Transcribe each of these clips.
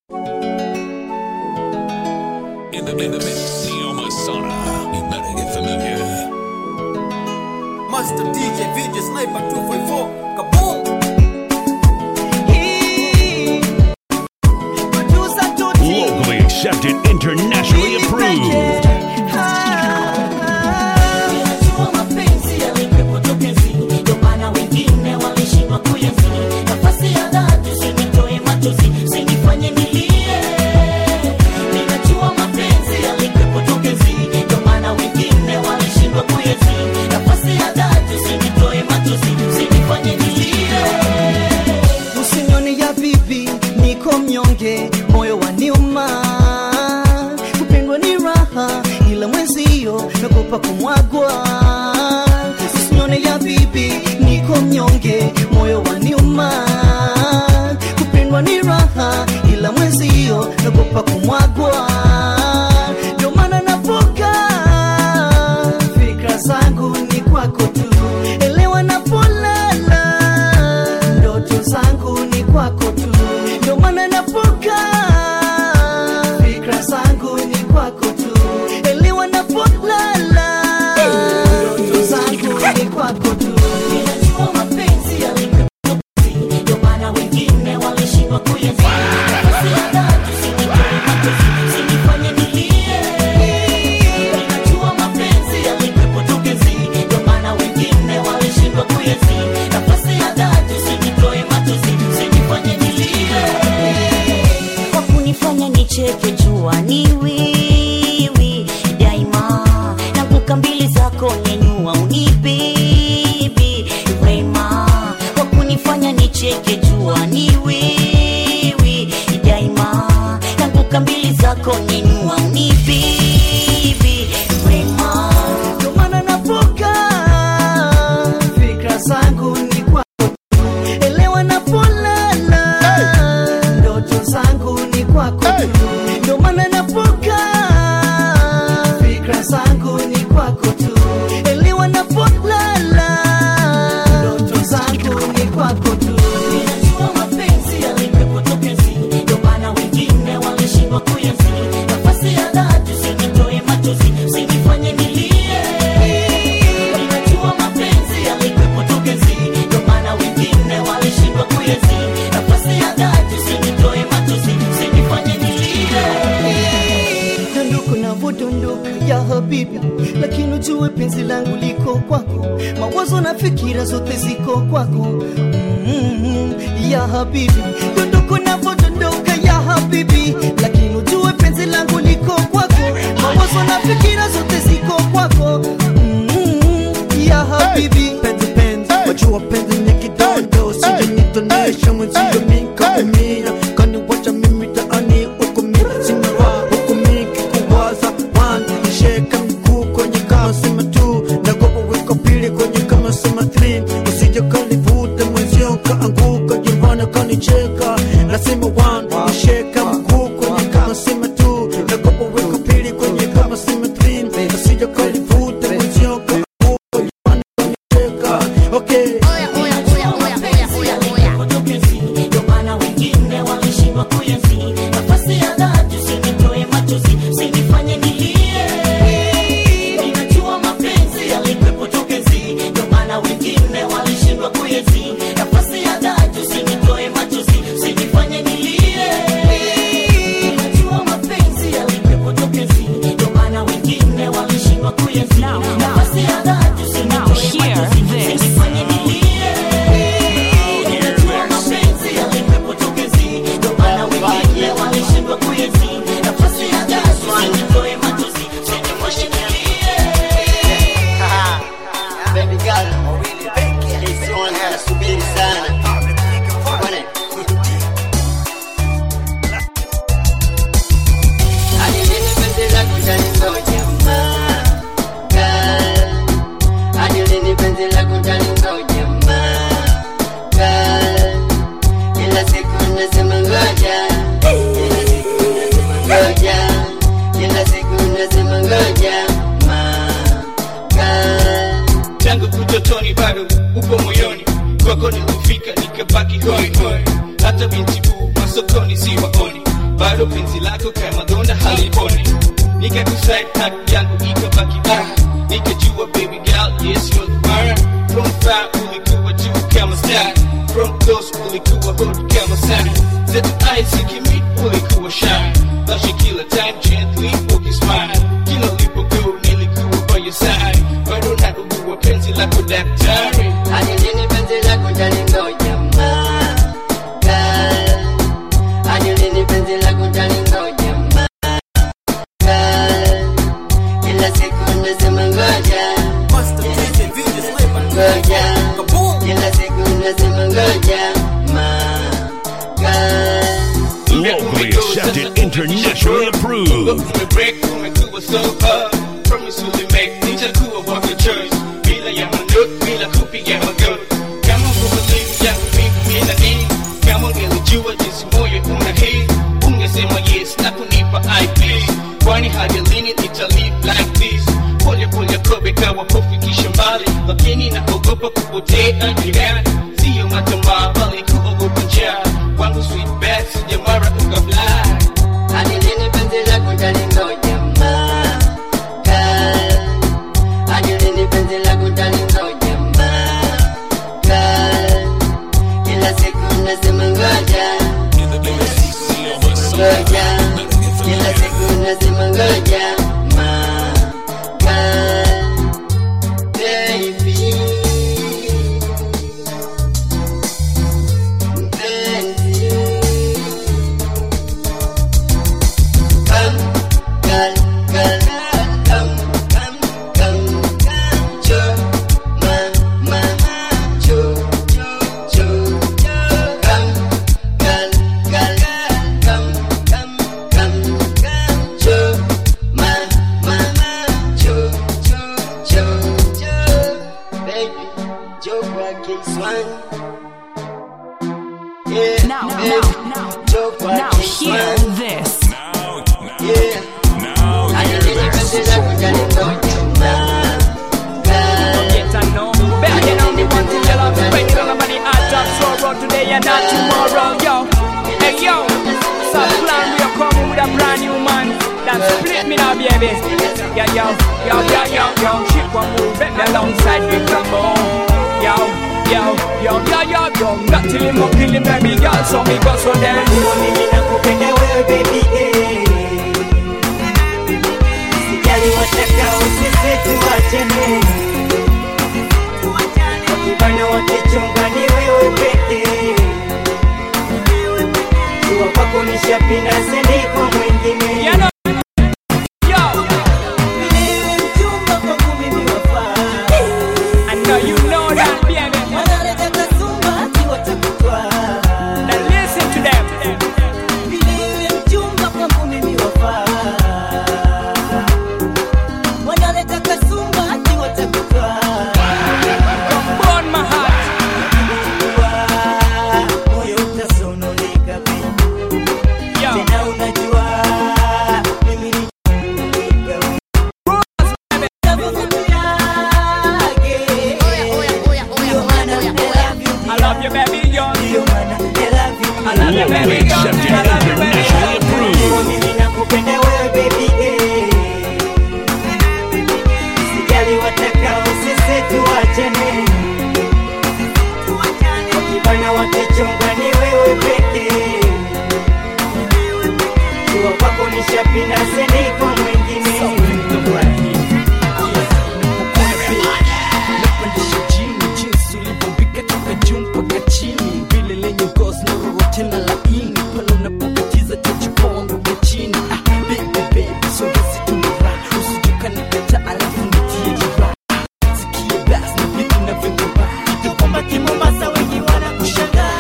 In the, in the mix, Neo Masana. You better get familiar. Master DJ VJ Sniper 254 Kaboom Locally accepted, internationally approved. Ninajua mapenzi yalikuwepo tokezi, ndio maana wengine walishindwa kuyazi. Nafasi ya dhati usinitoe machozi, usinifanye nilie. Ninajua mapenzi yalikuwepo tokezi, ndio maana wengine walishindwa kuyazi. Nafasi ya dhati usinitoe machozi, usinifanye nilie. Usinione ya bibi, niko mnyonge, moyo waniuma. Kupendwa ni raha, ila mwenzio nakopa kumwagwa. Usinione ya bibi, niko mnyonge, moyo waniuma. Kupendwa ni raha, ila mwenzio nakopa kumwagwa. Ndio maana napoka fikra zangu ni kwako tu, elewa napolala ndoto zangu ni kwako tu, ndio maana napoka fikra zangu ni kwako tu, elewa napolala ndoto zangu ni kwako tu. Ninajua mapenzi yalikuwepo tokezi, ndio maana wengine walishindwa kuyazi. Nafasi ya dhati usinitoe machozi, usinifanye nilie. Ninajua mapenzi yalikuwepo tokezi, ndio maana wengine walishindwa kuyazi. Nafasi ya dhati usinitoe machozi, usinifanye nilie. Kwa kunifanya nicheke jua ni wiwi daima na kuka mbili zako nyenyua unibibi wema kwa kunifanya nicheke jua ni wiwi daima na kuka mbili zako nyenyua unibibi wema Ndio maana napoka fikra zangu ni kwako tu, elewa napolala ndoto zangu ni kwako tu, ndio maana napoka fikra zangu ni kwako tu, elewa napolala ndoto zangu ni kwako tu. Ninajua mapenzi yalikuwepo tokezi, ndio maana wengine walishindwa kuyazi. Nafasi ya dhati usinitoe machozi, usinifanye nilie. Ninajua mapenzi yalikuwepo tokezi, ndio maana wengine walishindwa kuyazi. Nafasi ya dhati usinitoe machozi, usinifanye nilie. Dondoka na vodondoka ya habibi, lakini ujue penzi langu liko kwako, mawazo na fikira zote ziko kwako mm, ya habibi. Dondoka na vodondoka ya habibi, lakini ujue penzi langu liko kwako, mawazo na fikira zote ziko kwako mm, ya habibi. penzi penzi wajua penzi ni kidondo sijanitonesha mwenzio minkaumia kaniwacha mimi taani ukumi simara ukumi kikuwaza wanzi nisheka mkuu kwenye kama sema tu nagopa wiko pili kwenye kama sema three usije kanivuta mwenzio kaanguka jirani kanicheka nasema one nisheka mkuu kwenye kama sema tu nagopa wiko pili kwenye kama sema three usije kanivuta mwenzio kaanguka jirani kanicheka okay Ndio maana wengine walishindwa kuyazi. Nafasi ya dhati usinitoe machozi, usinifanye nilie. Ninajua mapenzi yalikuwepo tokezi, ndio maana wengine walishindwa kuyazi. Nafasi ya dhati usinitoe machozi, usinifanye nilie. bado penzi lako kama donda haliponi nikakuside haki yangu ikabaki ah nikajua baby girl yes you're the one from far ulikuwa juu kama star from close ulikuwa hodi kama sana zetu eyes zikimit ulikuwa shy basi kila time gently ukismile kila ulipogo nilikuwa by your side bado naugua penzi lako daktari hadi lini penzi lako talingoja ma girl hadi lini penzi lako talingoja ma girl kila siku nasema ngoja Master DJ VJ Sniper ngoja 254 Kaboom kila siku nasema ngoja ma girl Locally accepted, internationally approved. umebreak umekuwa so hard promise ulimake nitakuwa wako choice bila ya manot bila kupiga magoti kama uvumilivu yangu mimi na nini kama ungelijua jinsi moyo una hii ungesema yes na kunipa ip kwani hadi lini nita live like this pole pole kobe kawa kufikisha mbali lakini naogopa kupotea jirani siyo matamaa bali kuogopa njaa wangu sweet bad sijamara ukafly hadi lini penzi lako talingoja ma girl hadi lini penzi lako talingoja ma girl kila siku nasema ngoja In the mix, Neo Masana. ngoja kila siku nasema ngoja ma girl baby mpenzi Come, girl, girl, come, come, come, come, cho, ma, ma, cho, cho, cho, come, girl, girl, come, come, come, come, cho, ma, ma, cho, cho, cho, cho, baby, cho kwa K-Swan. Yeah, Now, baby, now, now, cho kwa now hear K-Swan. this. Now, now, Yeah. now, hear this. Yes, I know. Better get on the one thing you love. Spread it on nobody hot top. So road today and not tomorrow, yo. Hey, yo. Some plan we are coming with a brand new man. That split me now, baby. Yeah, yo. Yo, yo, yo, yo. Shit one move. Bet me alongside Big Rambo. Yo, yo, yo, yo, yo, yo. Not till him up, kill him, baby girl. So me go so then. mimi nakupenda wewe baby eh. Sijali watakao sisi tuachane wakibana wakichonga ni wewe pekee jua kwako nishapinda sendi kwa mwingine You know. Yo, Wewe mchumba kwangu mimi wafaa I know you know that, baby. wanaleta kasumba akiwa takutwaa Now listen to them. Wewe mchumba kwangu mimi wafaa wanaleta kasumba akiwa takutwaa Come burn my heart. moyo utasononeka baby. Yo. tena unajua mimi ni I love you, baby, yo. I love you, Locally baby, yo. accepted, I love you, baby, internationally yo. approved. mimi nakupenda wewe baby eh. sijali watakao sisi tuachane wakibana wakichonga ni wewe pekee jua kwako nishapinda sendi kwa mwingine Napandisha chini jinsi ulivyombika toka juu mpaka chini vile lenye ngozi na roho tena laini pale unapokatiza tajiponga chini ah, baby baby sogezi tumira usijukani kata alafu nitie jira sikie basi na vitu navyotoba kwamba kimombasa wengi wanakushangaa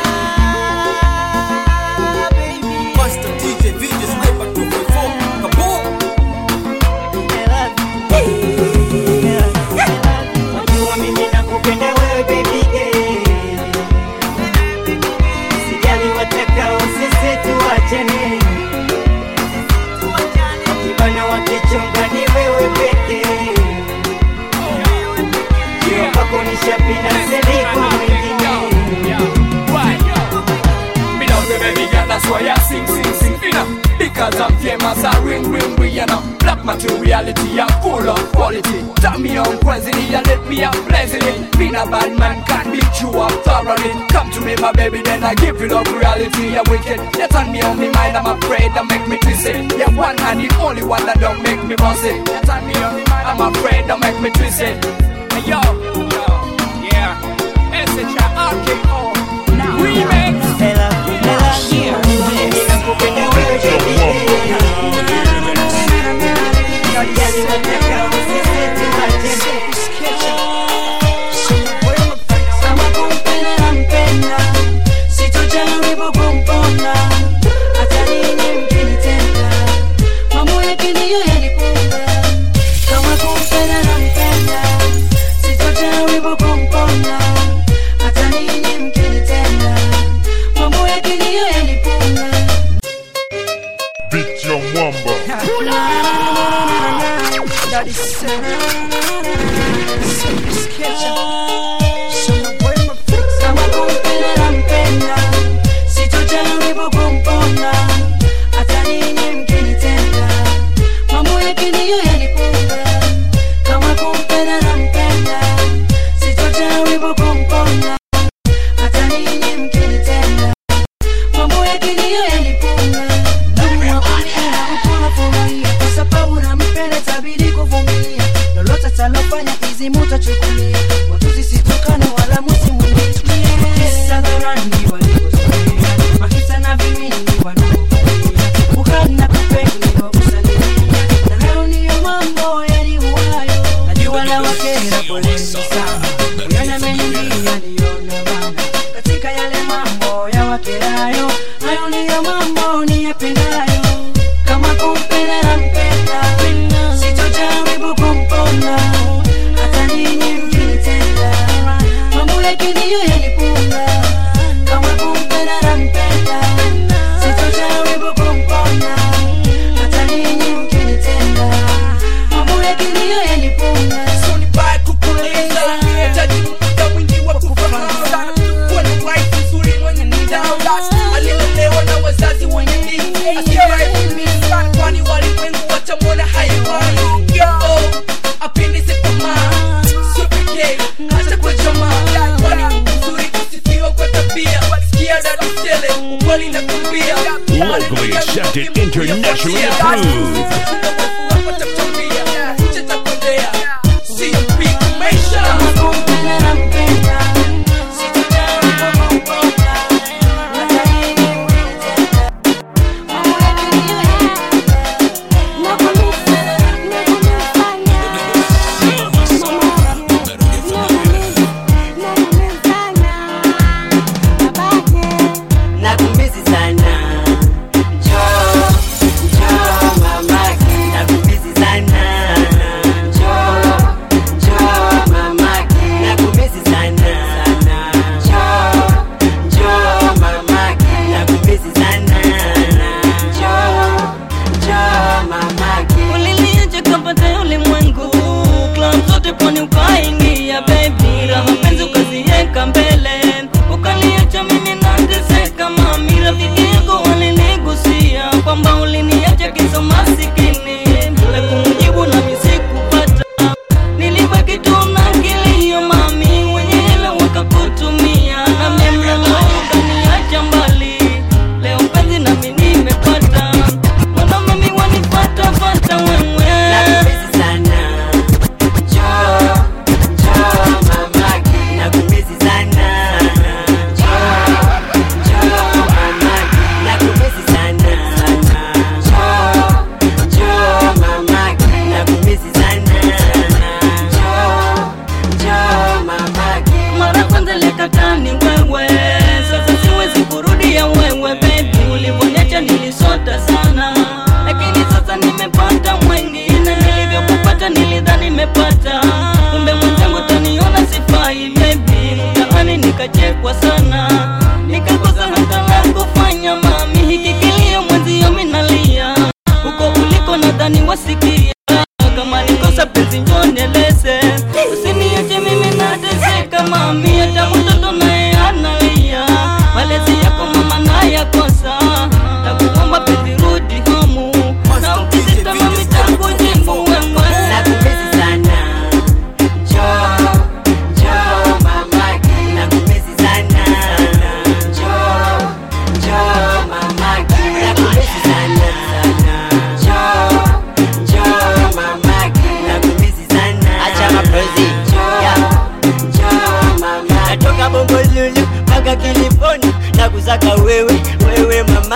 baby Master DJ VJ Sniper 254 Kaboom cause I'm famous I ring ring we and I'm black materiality I'm full of quality Tell me on Wednesday and let me out blazing Being a bad man can't beat you up thoroughly Come to me my baby then I give you love reality Yeah wicked That's on me on me mind I'm afraid that make me twist it Yeah one hand the only one that don't make me boss it That's on me on me mind I'm afraid that make me twist it Hey yo, yo, yeah S-H-I-R-K-O Remix Kama kumpenda nampenda, sitojaribu kumpona. Hata ninyi mkinitenda, mambo yake ndiyo yanipunga. Kama kumpenda nampenda, sitojaribu kumpona. Hata ninyi mkinitenda, mambo yake ndiyo yanipunga. Beat your mwamba. Kama kumpenda nampenda, sitojaribu kumpona. Hata ninyi mkinitenda, mambo yake ndiyo yanipunga. Kama kumpenda nampenda, sitojaribu kumpona. Hata ninyi mkinitenda, mambo yake ndiyo yanipunga. Ndugu wa kumpenda hakuna furahia, kwa sababu nampenda itabidi kuvumilia. Lolote atalofanya hizi mutachukulia, watu situkane wala msimulie. Kisa dharani walivyozoea, mahisa na vimini wanaovalia, uhai na kupenda usalimia, na hayo ndiyo mambo yaliuayo. Najua na wakera, poleni sana, uyana mengi yaliona bana, katika yale mambo ya wakerayo, hayo ndiyo mambo niyapendayo. Kama kumpenda nampenda, sitojaribu kumpona, hata ninyi mkinitenda, mambo yake ndiyo yanipunga. Kama kumpenda nampenda, sitojaribu kumpona, hata ninyi mkinitenda, mambo yake ndiyo yanipunga. So ni baya kukuuliza, nahitaji muda mwingi wa kufahamu. Kuwa na wife nzuri mwenye nidhamu, aliyelelewa na wazazi wenye dini, asifai kuumiza, kwani walimwengu watamwona hayawani. Oh, apendeze kwa maa, sio pekee, hata kwa jamaa. Kwani uzuri kusifiwa kwa tabia, sikia dada tele, ukweli nakwambia. Locally accepted, internationally approved. Kama kumpenda nampenda, sitojaribu kumpona, hata ninyi mkinitenda, mambo yake ndiyo yanipunga. nakumisi sana njoo njoo mamake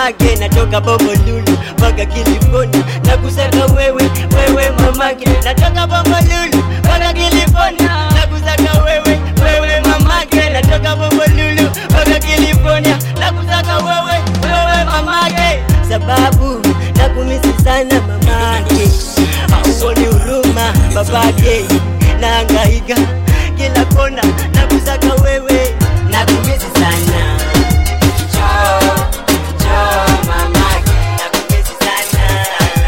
mamake natoka bombolulu mpaka California na kusaka wewe wewe mamake natoka bombolulu mpaka California na kusaka wewe wewe mamake natoka bombolulu mpaka California na kusaka wewe wewe mamake sababu nakumisi sana mamake auoni huruma babake naangaika kila kona nakusaka wewe nakumisi sana Njoo, njoo mamake, nakumisi sana.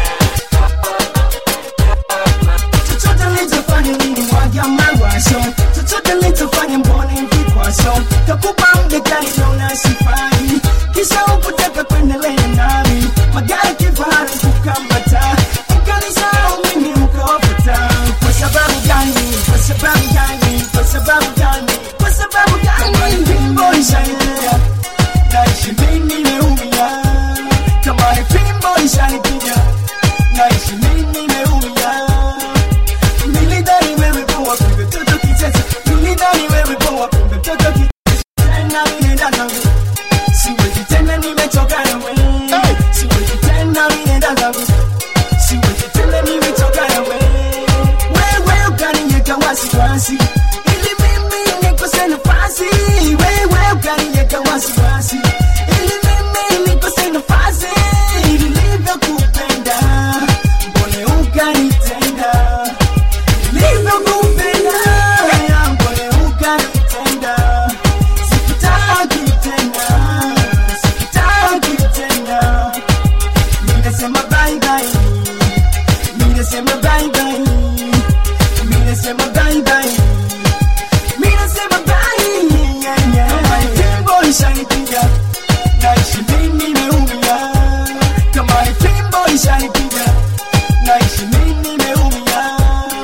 chochote nilichofanya nilimwaga mawazo chochote nilichofanya mbona vikwazo kakupa mdekani naona sifai kisha ukutaka kuendelea nami magari kifahari kukambata ukanisahau mimi ukawafuta kwa sababu gani kwa sababu gani kwa sababu gani kwa sababu gani fimbo ishaendelea naishi mimi nimeumia kama ni fimbo ishanipiga naishi mimi nimeumia Nilidhani wewe poa kumbe mtoto kicheza Nilidhani wewe poa kumbe mtoto kicheza Tena ninaenda nawe Siwezi tena nimechoka nawe Siwezi tena ninaenda nawe Siwezi tena nimechoka nawe Wewe ukaniweka wasiwasi Ili mimi nikose nafasi Wewe ukaniweka wasiwasi Ili mimi nikose nafasi Nilivyokupenda Mbona ukanitenda Nilivyokupenda Mbona ukanitenda Sikutaki tena Sikutaki tena Ninasema bye bye Ninasema bye bye Ninasema bye bye Ninasema bye yeah, yeah. Fimbo ishanipiga Naishi mimi nimeumia Kama ni fimbo ishanipiga Naishi mimi nimeumia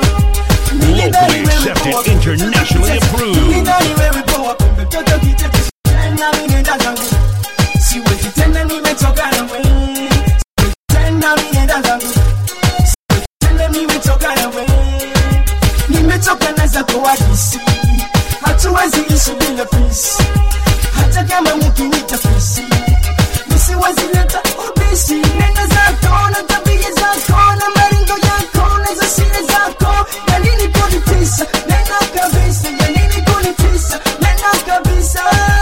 Locally accepted, internationally approved. Nilidhani wewe poa kumbe mtoto kicheko tena ninaenda zangu siwezi tena nimechoka nawe Siwezi tena ninaenda zangu Siwezi tena nimechoka nawe nimechoka na zako hadisi hatuwezi ishi bila pisi hata kama mkinita fisi nisiwezi leta ubisi nenda zako na tabia zako na maringo yako na za siri zako ya nini kunitisa nenda kabisa ya nini kunitisa nenda kabisa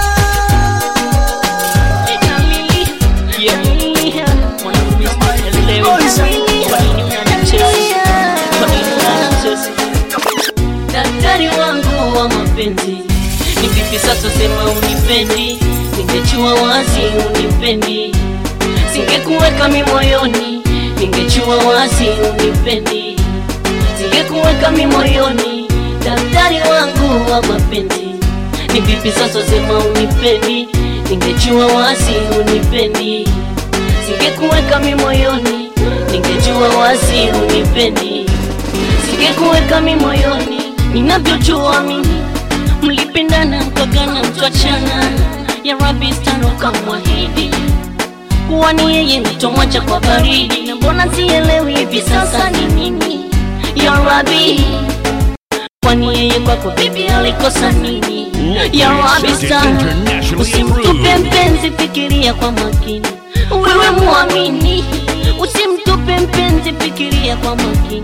daktari wangu wa mapenzi ni vipi sasa sema unipendi ningechua wazi unipendi singekuweka mi moyoni ningechua wazi unipendi singekuweka mi moyoni daktari wangu wa mapenzi ni vipi sasa sema unipendi ningechua wazi unipendi singekuweka mi moyoni ningejua wazi unipendi singekuweka mi moyoni ninavyojua mimi mlipendana mkagana mkachana ya rabi stano kamwahidi kuwa ni yeye mtomwacha kwa baridi na mbona sielewi hivi sasa ni nini ya rabi kwani yeye kwako bibi alikosa nini ya rabi stano usimtupe mpenzi fikiria kwa makini wewe muamini usimtupe mpenzi fikiria kwa makini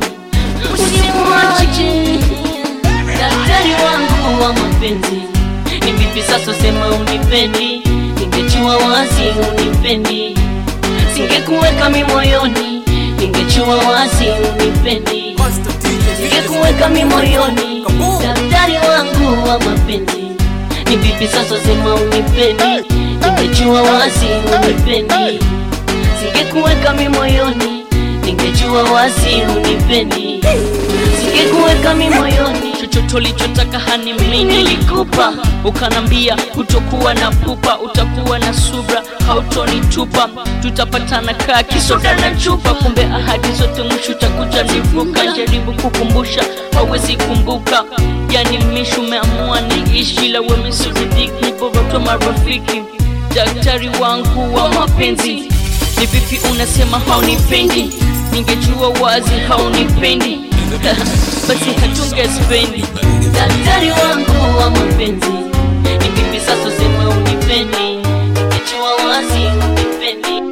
usimwache daktari wangu wa mapenzi ni vipi sasa sema unipendi ningechua wazi unipendi singekuweka mi moyoni ningechua wazi unipendi singekuweka mi moyoni daktari wangu wa mapenzi ni vipi sasa sema unipendi ningechua wazi unipendi singekuweka mi moyoni ningejua wazi unipendi singekuweka mi moyoni chochote ulichotaka hani mimi nilikupa ukanambia kutokuwa na pupa utakuwa na subra hautonitupa tutapatana kaa kisoda na chupa kumbe ahadi zote mwisho utakuja nivuka jaribu kukumbusha hauwezi kumbuka yani mishu umeamua niishi la wemisuridhiki niborotwa marafiki daktari wangu wa mapenzi ni vipi unasema haunipendi ningejua wazi haunipendi basi hatungespendi daktari wangu wa mapenzi ni vipi sasa sema unipendi ningejua wazi unipendi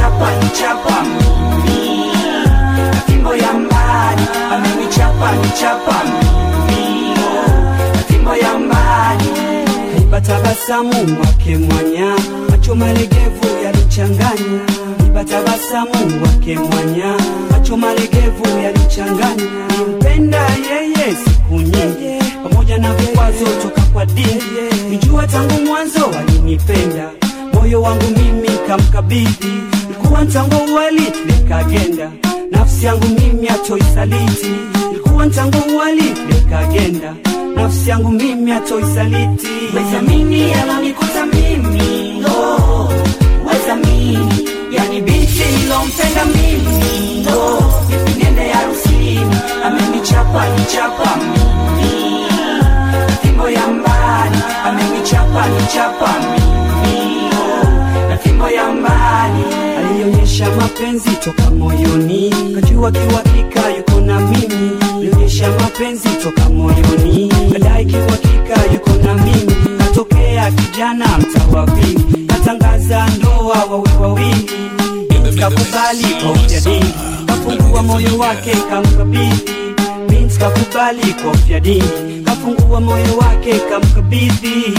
amenichapa nichapa mimi na fimbo ya mbali amenichapa nichapa mimi na fimbo ya mbali nipa tabasamu wake mwanya macho malegevu yalichanganya nipa tabasamu wake mwanya macho malegevu yalichanganya nimpenda yeye siku nyingi pamoja na vikwazo toka kwa dini nijua tangu mwanzo alinipenda moyo wangu mimi kamkabidhi ilikuwa ntango wali likagenda nafsi yangu mimi atoisaliti ilikuwa ntango wali likagenda nafsi yangu mimi atoisaliti wezamini alonikuta mimi oh, wezamini yani binti nilompenda mimi oh, nipingende harusini amenichapa nichapa mimi fimbo ya mbali amenichapa nichapa mimi oh, na fimbo ya mbali alionyesha mapenzi toka moyoni kajua kiwakika yuko na mimi alionyesha mapenzi toka moyoni kadai kiwakika yuko na mimi katokea kijana mtawa vingi katangaza ndoa wawe wawili kakubali kwa ujadili kafungua moyo wake kamkabidhi binti kakubali kwa ujadili kafungua moyo wake kamkabidhi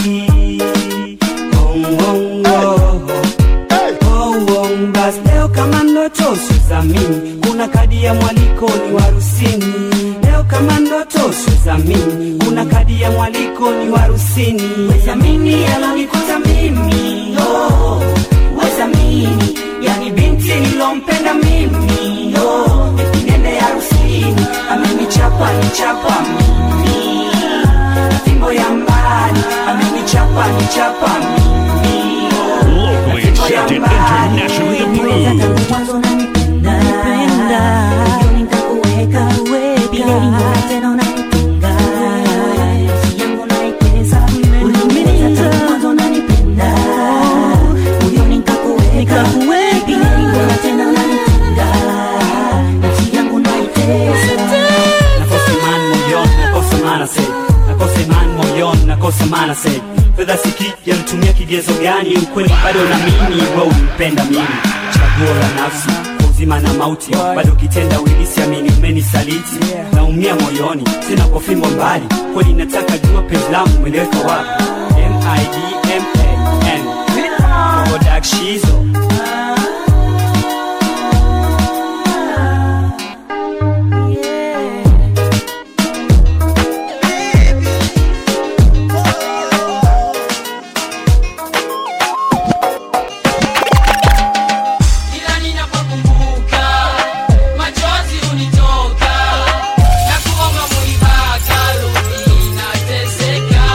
oh, oh, oh. Oh, oh, basi leo kama ndoto sizamini kuna kadi ya mwaliko ni warusini leo kama ndoto sizamini kuna kadi ya mwaliko ni warusini wezamini alonikuta mimi oh, wezamini yani binti nilompenda mimi oh, nende harusini amenichapa nichapa mimi na fimbo ya mbali amenichapa nichapa mimi Locally accepted, internationally approved. mwanzo nanipenda moyoni nitakuweka milele mbona tena unanitunga nafsi yangu naitesa uliumiza tangu mwanzo nanipenda moyoni nitakuweka milele mbona tena unanitunga nafsi yangu naitesa nakosa imani moyoni nakosa maana sei nakosa imani moyoni nakosa maana sei fedha sikija mtumia kigezo gani ukweli bado na mimi we umpenda mimi chaguo la nafsi kwa uzima na mauti bado kitenda ulisi amini umenisaliti naumia moyoni sina kwa fimbo mbali kweli nataka jua penzi langu mweleweka wapi M-I-D-M-A-N Kodak Shizo Kila ninapokumbuka machozi hunitoka na kuomba muibaka rudi nateseka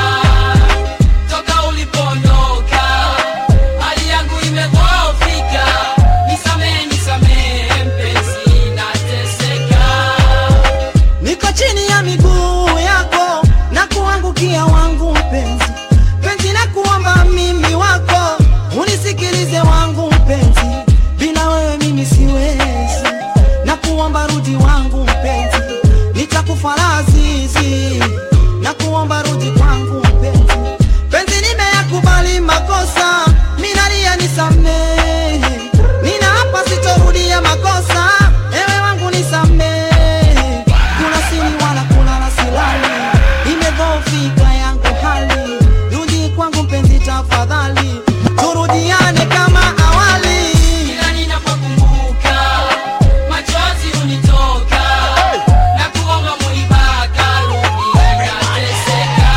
toka ulipondoka hali yangu imedhoofika nisamehe nisamehe mpenzi nateseka niko chini ya miguu yako na kuangukia wangu mpenzi penzi na kuomba mimi wako unisikilize wangu mpenzi bila wewe mimi siwezi na kuomba rudi wangu mpenzi nitakufa lazizi na kuomba rudi kwangu mpenzi penzi nimeyakubali makosa minalia nisamehe nina hapa sitorudia makosa ewe wangu nisamehe kuna sini wala kulala silali imedhoofika yangu hali rudi kwangu mpenzi tafadhali turudiane kama awali Kila ninapokumbuka machozi hunitoka na kuomba muibaka rudi nateseka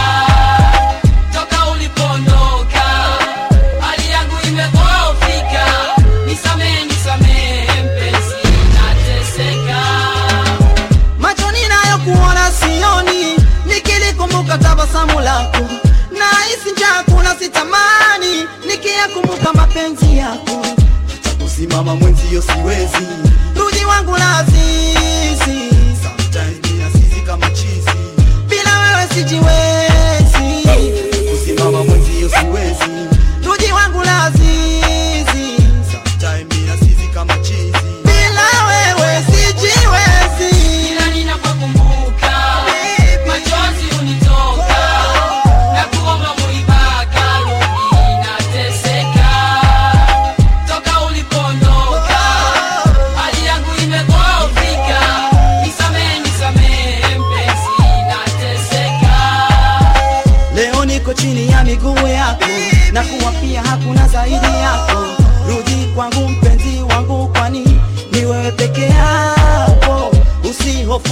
toka ulipondoka hali yangu imedhoofika nisamehe nisamehe mpenzi nateseka macho ninayokuona sioni nikilikumbuka tabasamu lako nahisi njaa kuna sitamani nikiyakumbuka mapenzi yako hata kusimama mwenzio siwezi rudi wangu lazizi Sometimes mina sisi kama chizi bila wewe sijiwezi kusimama mwenzio siwezi rudi wangu lazizi Sometimes mina sisi kama chizi bila wewe sijiwezi Kila ninapokumbuka machozi hunitoka na kuomba muibaka rudi nateseka toka ulipondoka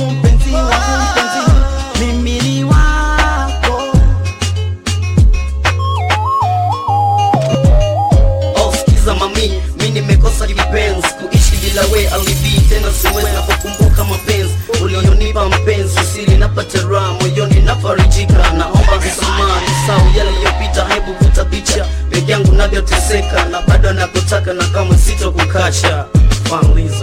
mpenzi wangu mpenzi mimi ni wako Oh, sikiza mami, mi nimekosa kipenzi kuishi bila we alibi tena siwezi napokumbuka mapenzi ulionipa mpenzi usiri napata raha moyoni nafarijika naomba msamaha nisau yale yaliyopita hebu vuta picha peke yangu navyoteseka na bado nakutaka na kama sito kukacha fanlizo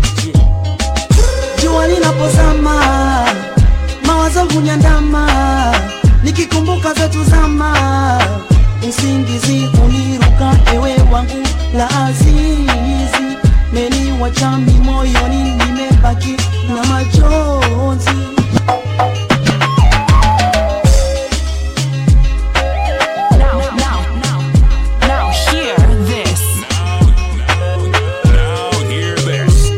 jua linapozama mawazo hunyandama nikikumbuka zetu zama usingizi uniruka ewe wangu la azizi meniwachami moyoni nimebaki na machozi Now, now, now, now, hear this. Now hear this.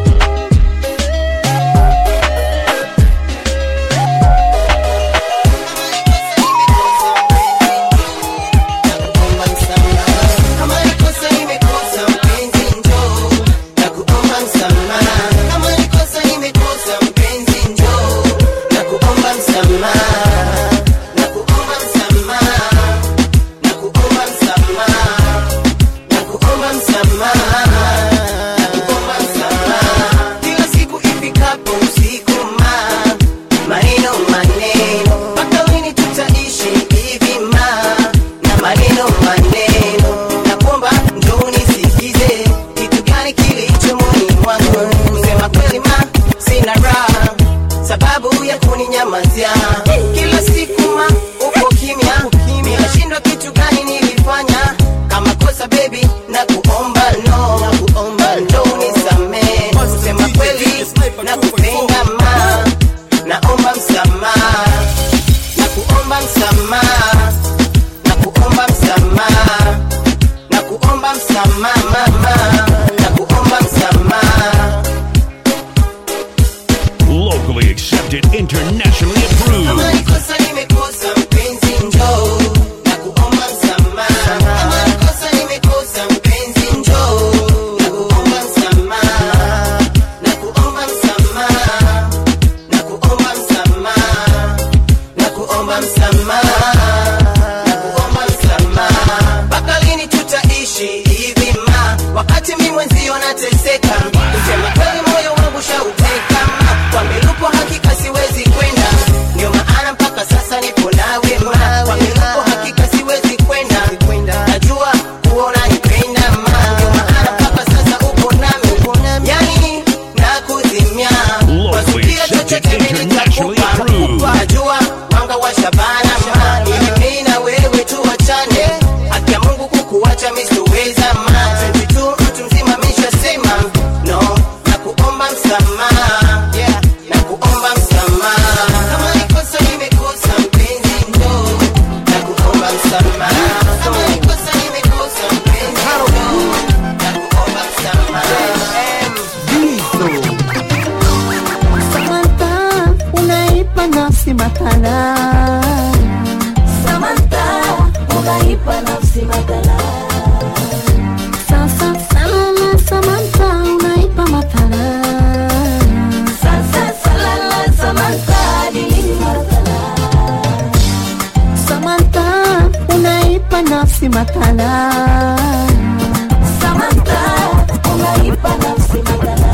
Kama nikosa nimekosa mpenzi njoo na kuomba msamaha. Kama nikosa nimekosa mpenzi njoo na kuomba msamaha. Na kuomba msamaha. Na kuomba msamaha. Na kuomba msamaha. Na kuomba msamaha. Kila siku ifikapo usiku ma maneno maneno mpaka lini tutaishi hivi ma na maneno maneno nakuomba njoo unisikize kitu gani kilicho moyoni mwangu kusema kweli ma sina raha sababu ya kuninyamazia kila siku ma uko kimya ninashindwa kitu gani nilifanya kama kosa baby na kuomba no ndo unisamee kusema kweli na kupenda ma naomba msamaha na kuomba msamaha na kuomba msamaha na kuomba msamaha mama na kuomba msamaha Locally accepted, internationally kama approved. nikosa nimekosa mpenzi njoo na kuomba msamaha kama nikosa nimekosa mpenzi njoo na kuomba msamaha na kuomba msamaha na kuomba msamaha na kuomba msamaha na kuomba msamaha mpaka lini tutaishi hivi ma wakati mi mwenzio nateseka kusema kweli moyo wangu shauteka ma kwa milupo hakika siwezi kwenda ndio maana mpaka sasa nipo nawe ma kwa milupo hakika siwezi kwenda najua kuona nipenda ma ndio maana mpaka sasa upo nami yani nakuzimia kwa subira chochote mimi nitakupa najua mwanga wa shabana ma ili mimi na wewe tuachane haki ya Mungu kukuacha mimi siweza ma 22 mtu mzima ameshasema no na kuomba msamaha yeah na kuomba msamaha kama nikosa nimekosa mpenzi ndo na kuomba msamaha kama nikosa nimekosa mpenzi ndo na kuomba msamaha Samantha, unaipa nafsi makala Samantha, unaipa nafsi makala. sasa salala Samantha, unaipa makala Sasa salala Samantha, dilini makala. Samantha, unaipa nafsi makala Samantha, unaipa nafsi makala.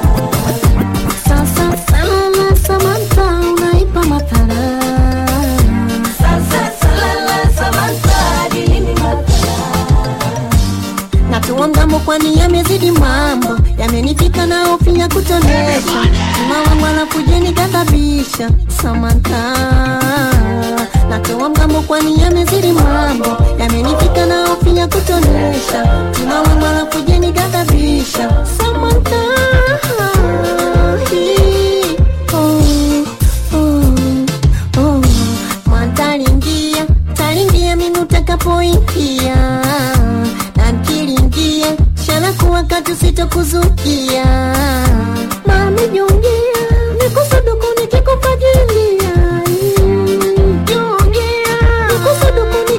sasa salala Samantha, unaipa makala Sasa salala Samantha, dilini makala. natuongambo kwani yamezidi mambo yamenifika na hofu ya kutonesha mama wanakujeni kadhabisha Samantha natoa mgambo kwani yamezidi mambo yamenifika na hofu ya kutonesha mama wanakujeni kadhabisha Samantha Hii, oh, oh, oh. Matalingia, talingia mimi utakapoingia na nkilingia shala kuwa katu sitokuzukia mami jongea nikusuduku nikikufagilia jongea nikusuduku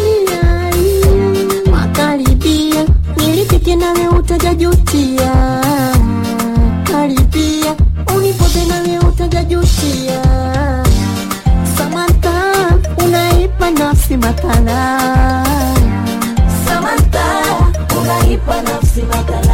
nikikufagilia makaribia nilipike nawe utajajutia najutia Samantha unaipa nafsi mathala Samantha unaipa nafsi mathala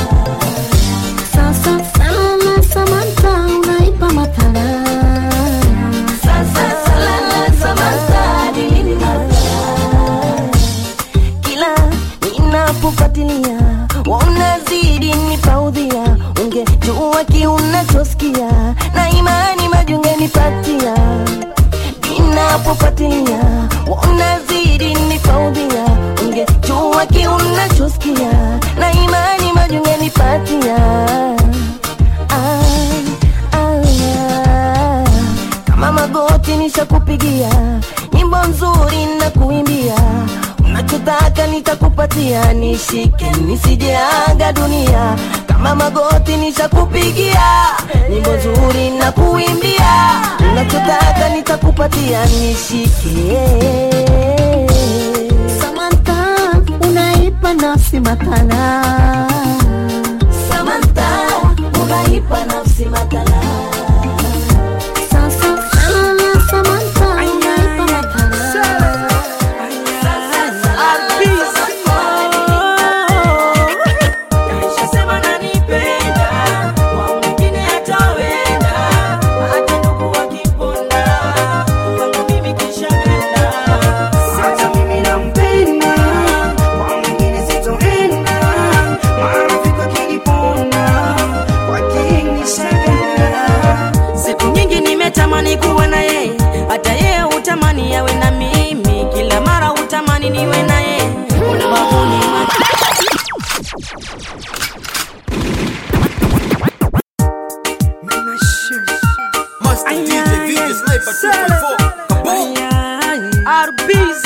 Sasa salala Samantha unaipa mathala Sasa salala Samantha ni lini mathala Kila ninapofuatilia wanazidi nipaudhia ungejua kiunachosikia na imani majungenipatia ninapofuatilia wanazidi nipaudhia ungejua kiunachosikia na imani majungenipatia ah, ah, ah. kama magoti nishakupigia nyimbo nzuri na kuimbia unachotaka nitakupatia nishike nisijeaga dunia kama magoti nishakupigia nyimbo nzuri na kuimbia unachotaka nitakupatia nishike Samantha unaipa nafsi matala Samantha unaipa nafsi matala Sasa salala Samantha unaipa matala Kashasema nanipenda, kwa mwingine hatawenda, hata ndugu wakiponda, kwangu mimi kishaenda. Sasa mimi nampenda, kwa mwingine sitoenda, marafiki wakiniponda, kwake nishaenda. Siku nyingi nimetamani kuwa na yeye, hata yeye hutamani awe na mimi, kila mara hutamani niwe na yeye, ulababuni Master DJ, video sniper 2.4. Kaboom! RBs.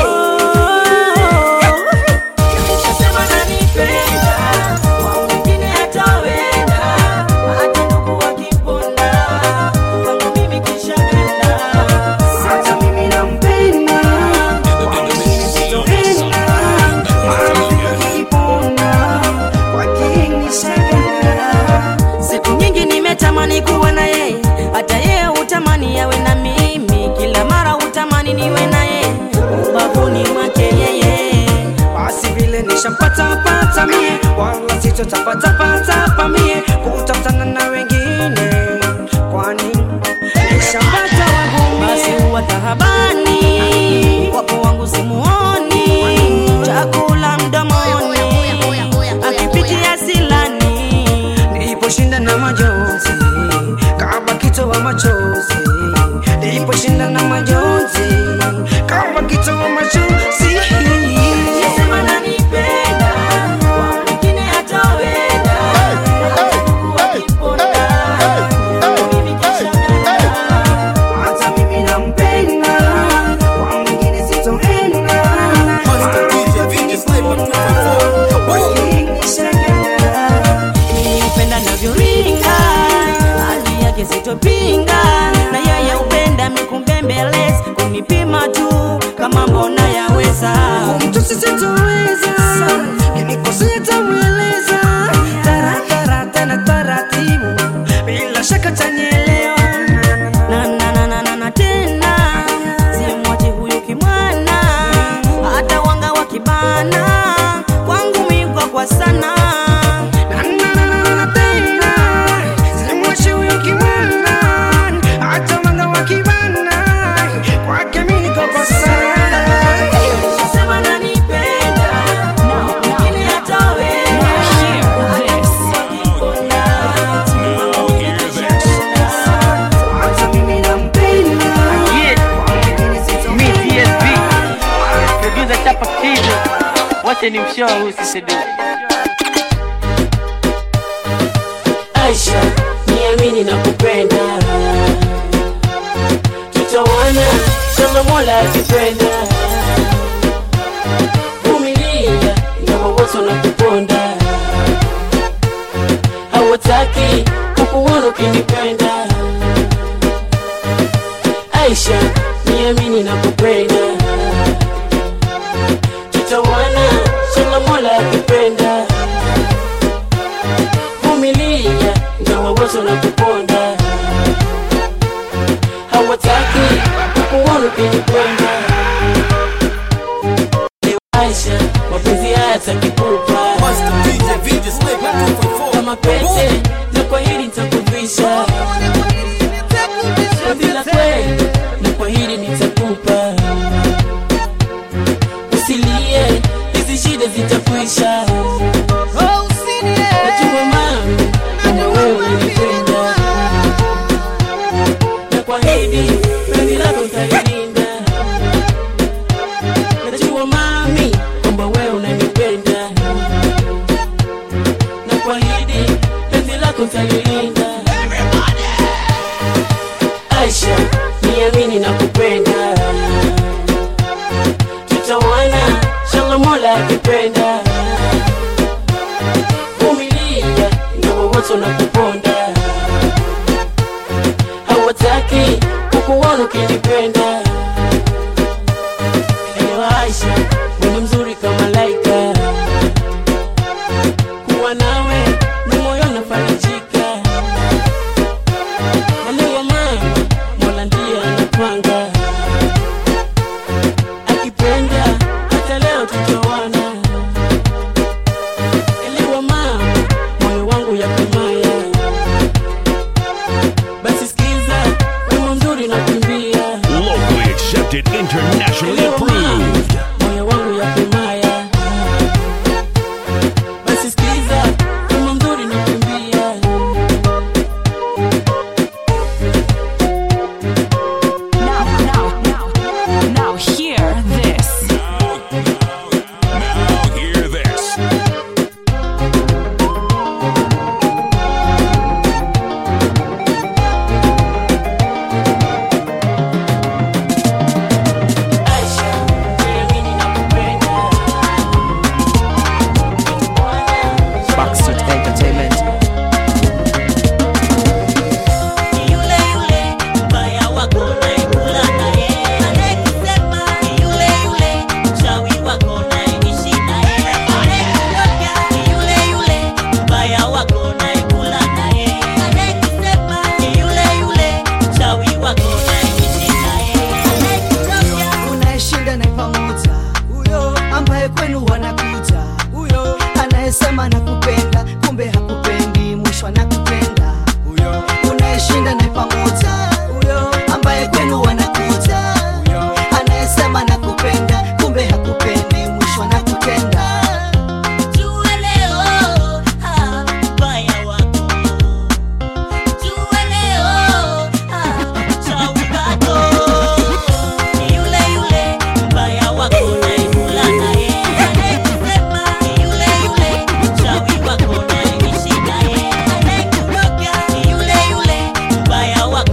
Kashasema nanipenda, kwa mwingine hatawenda, hata ndugu wakiponda, kwangu mimi kishaenda. Sasa mimi nampenda, kwa mwingine sitoenda, marafiki wakiniponda, kwake nishaenda. Siku nyingi nimetamani kuwa na yeye, hata yeye hutamani awe na mimi, kila mara hutamani niwe na yeye, ubavuni mwake yeye. Basi vile nishampata pata mie, wala sitotapata pata pa mie, kutafutana na wengine, kwani nishampata wangu mie. Basi huwa tahabani, wapo wangu simuoni, chakula mdomoni, akipitia silani, niliposhinda na majonzi kama kitoa machozi niliposhinda na majonzi kama kitoa machozi Sema nanipenda, kwa mwingine hatawenda, mimi kishaenda. Hata mimi nampenda, kwa mwingine sitoenda. Master DJ, video sniper 2.4. Kaboom! Nilimpenda navyoringa, hali yake sitopinga, na yeye upenda mikumbembeleza, kunipima tu kama mbona yaweza, kumtusi sitoweza, kinikosea tamweleza, taratara tena taratibu, bila shaka tanielewa na na na na na na tena simwache huyu kimwana, hata wanga wakibana kwangu migwa kwa sana na na na na na tena simwache huyu kimwana, hata wanga wakibana kwake mimi niko kwa sana. Sema nanipenda, mwingine hataweza. Hata mimi nampenda, mwingine sitompenda. producer chapa kido wache ni mshoa huyu sisedu Aisha, niamini na kupenda, tutawana kama Mola akipenda. Vumilia ingawa wote wanakuponda, hawataki kukuona ukinipenda. Aisha, niamini na kupenda, tutawana kama Mola akipenda. Vumilia ingawa wote wanakuponda, ukinipenda Aisha, mapenzi haya takipupa kama pete na kwa hili nitakuvisha penzi la kweli na kwa hili nitakupa usilie hizi shida zitakwisha najua mami kama wewe unanipenda na kwa hili penzi lako utalilinda najua mami kwamba wewe unanipenda na kwa hili penzi lako utalilinda Aisha, niamini na kupenda tutawana shanga mola akipenda vumilia ndio wowote unakuponda hawataki kukuona ukinipenda elewa Aisha, wewe mzuri kama laika kuwa nawe ni moyo nafarijika nalewa mama mola ndiye anapanga akipenda hata leo tutawana elewa mama moyo wangu ya kumaya basi sikiza wimbo mzuri na kuimbia Locally accepted, internationally approved. moyo wangu ya kumaya basi sikiza wimbo mzuri na kuimbia Now, now, now, now hear this. Now hear this. Backstreet Entertainment. Yule yule mbaya wako naekula naye, anayesema ni yule yule mchawi wako naishi naye, anayekuloga ni yule yule mbaya wako naekula naye, anayesema ni yule yule mchawi wako naishi naye, anayekuloga unayeshinda naye pamoja huyo ambaye kwenu wanakuja huyo anayesema nakupenda kumbe hakupendi mwisho anakupenda huyo unayeshinda naye pamoja huyo ambaye kwenu wanakuja huyo anayesema nakupenda kumbe hakupendi mwisho anakutenda Jua leo, ah, mbaya wako. Jua leo, ah, mchawi wako. Ni yule yule mbaya wako naekula naye. Anayesema ni yule yule mchawi wako naishi naye. Anayekuroga ni yule yule mbaya wako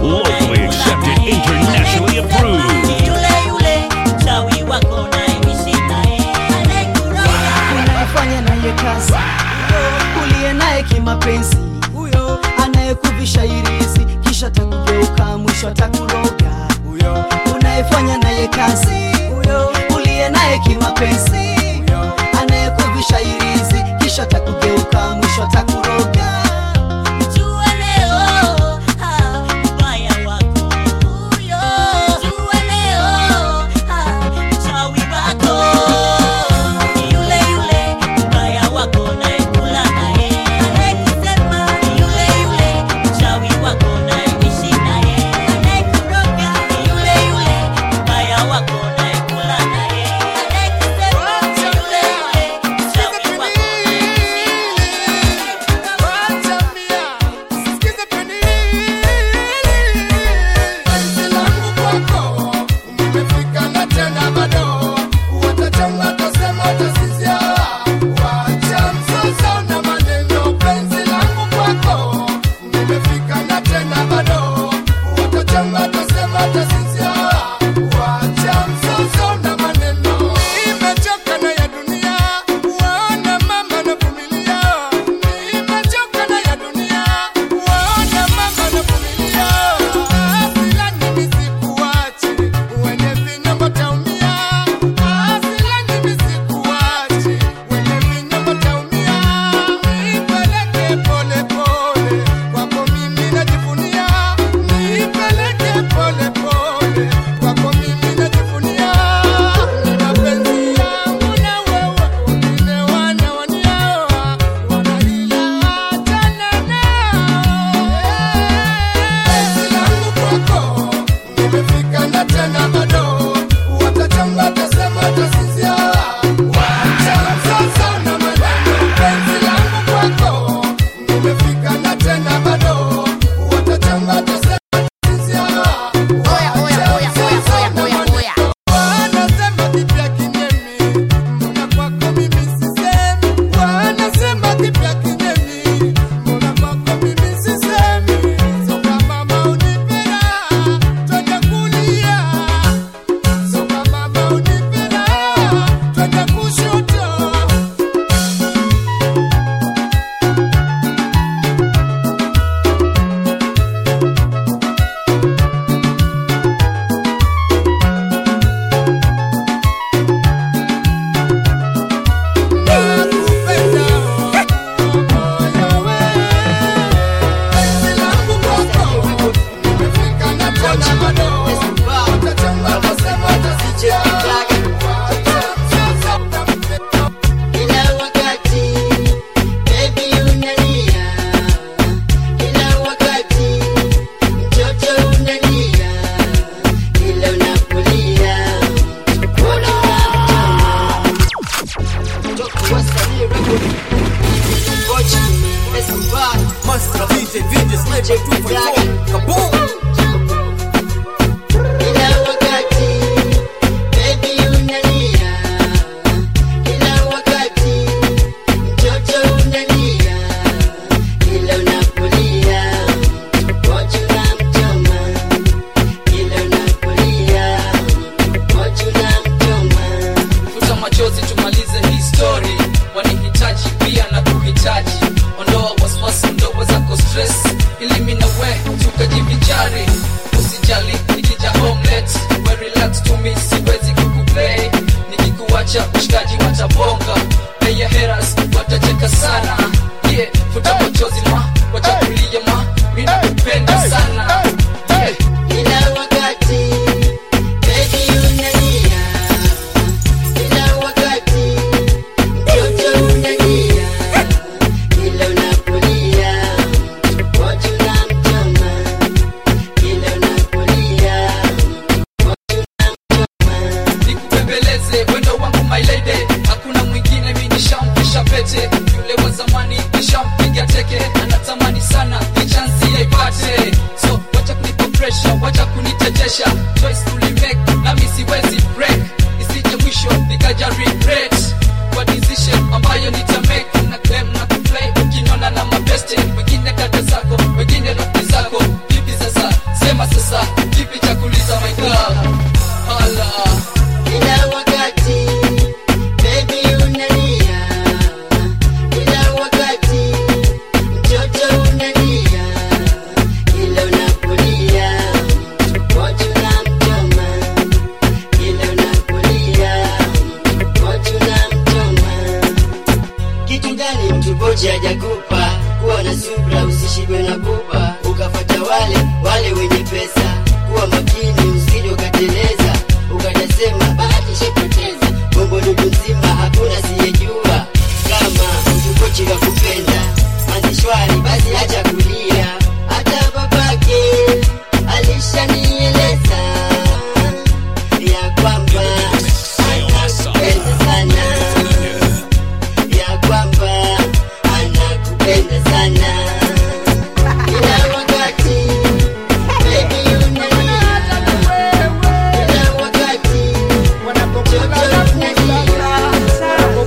wacha kunitejesha choice tulimake nami siwezi break isije mwisho nikaja regret kwa decision ambayo nitamake na claim na kuplay ukinyona na mabeste wengine kata zako wengine rafiki zako vipi sasa sema sasa kipi cha kuuliza my girl hala Kila wakati baby unalia, kila wakati mtoto unalia, kila unapolia watu namchoma, kila unapolia watu namchoma. Kitu gani mtu boja hajakupa? Kuwa na subra, usishindwe na pupa, ukafata wale wale wenye pesa. Kuwa makini, usije ukateleza, ukajasema bahati shapoteza. Bombo dudu nzima, hakuna siyejua kama mtu kochi wa kupenda manzishwari, basi acha kulia. Hata babake alishanieleza ya kwamba anakupenda sana ya kwamba anakupenda sana kila wakati baby unalia kila wakati mtoto unalia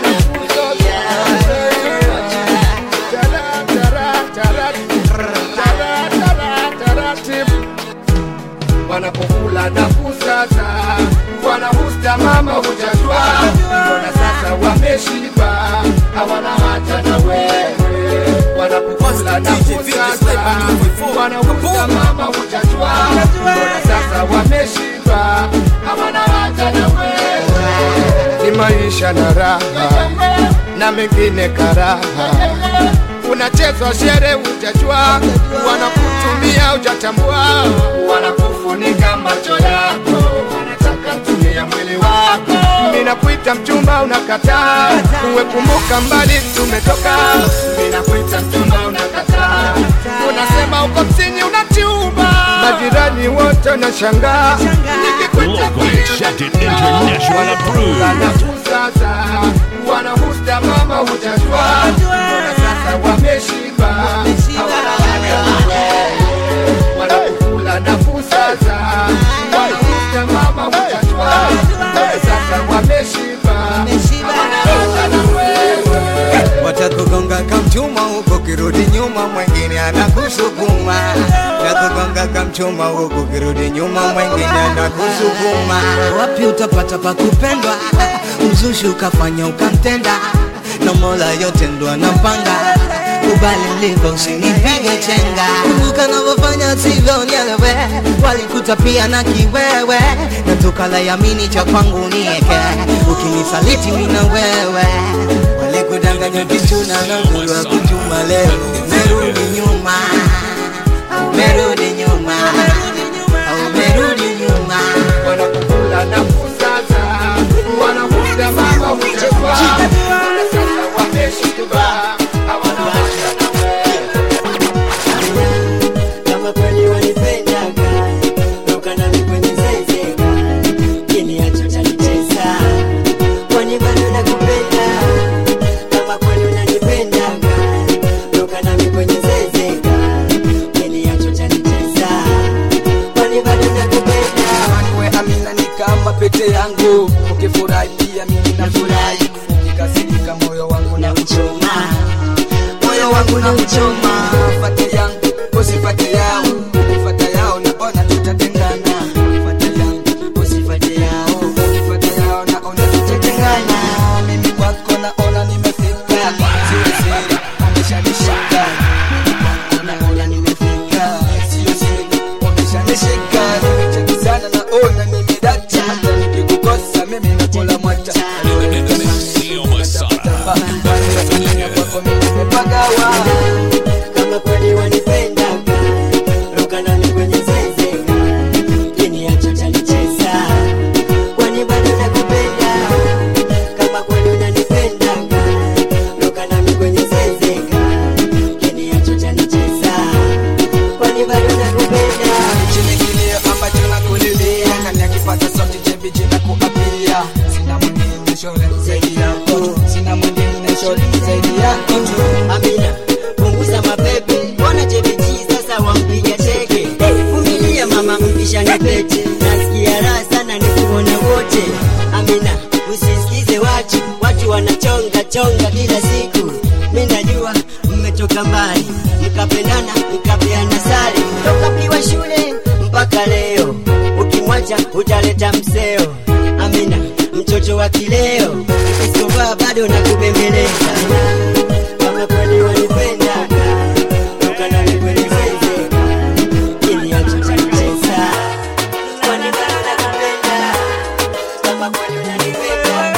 wanapokula na kusasa wanahusta mama hujajua mbona sasa wameshiba hawana hata na wewe wanapokula na kusasa wanahusta mama hujajua mbona sasa wameshiba hawana hata na wewe ni maisha na raha na mengine karaha unachezwa shere utajua wanakutumia ujatambua wanakufunika macho yako wanataka tumia mwili wako minakuita mchumba unakataa uwe kumbuka mbali tumetoka minakuita mchumba unakataa unasema uko msini unachumba majirani wote wanashangaa nikikuita Locally accepted, international approved. sasa wanahusta mama hujajua mbona sasa wameshiba hawana haja na wewe. wanakukula nafuu sasa wanahusta mama hujajua mbona sasa wameshiba hawana haja na wewe watakugonga kamchuma huko kirudi nyuma mwengine anakusukuma takugonga kamchuma huko kirudi nyuma mwengine anakusukuma wapi utapata pa kupendwa mzushi ukafanya ukamtenda na mola yote ndo anapanga kubali mlivyo usinipige chenga kumbuka navyofanya sivyo nielewe walikuta pia na kiwewe na tukalayamini cha kwangu nieke ukinisaliti mina wewe walikudanganya kichuna na ngulu wa kuchuma leo umerudi nyuma umerudi nyuma umerudi nyuma wanakukula nafuu sasa wanahusta mama hujajua mbona sasa wameshiba hawana haja na kama kweli wanipendaga toka nami kwenye zezeka kiniacho chanicheza kwani bado nakupenda kama kweli unanipendaga toka nami kwenye zezeka kiniacho chanicheza kwani bado nakupenda we amina ni kama pete yangu ukifurahi pia mimi nafurahi ukikasirika moyo wangu na uchoma moyo wangu na uchoma fate yangu usifate yao ukifata yao naona tutatengana fate yangu usifate yao ukifata yao naona tutatengana mimi kwako naona nimefika siri siri umeshanishika naona nimefika sio siri umeshanishika nimecheki sana naona nimedata hata nikikukosa mimi nakula mwata kama kweli wanipendaga ruka nami kwenye zezeka kiniacho chanicheza kwani bado nakupenda kama kweli unanipendaga ruka nami kwenye zezeka kiniacho chanicheza kwani bado nakupenda chini kilio ambacho nakulilia ndani akipata sauti jebiji na kuapia sina mwingine shore zaidi yako sina mwingine shore zaidi yako tu Amina, punguza mapepe, mbona JBG sasa wampiga teke? Vumilia mama pete nasikia raha sana nikuona wote amina usisikize watu watu wanachonga chonga kila siku mi najua mmetoka mbali mkapendana mkapeana sari toka mkiwa shule mpaka leo ukimwacha utaleta mseo amina mtoto wa kileo ikisovaa bado nakubembeleza kama kweli wanipenda ukanani kweli zeze ili hatutacheza kwani bado nakupenda kama kweli unanipenda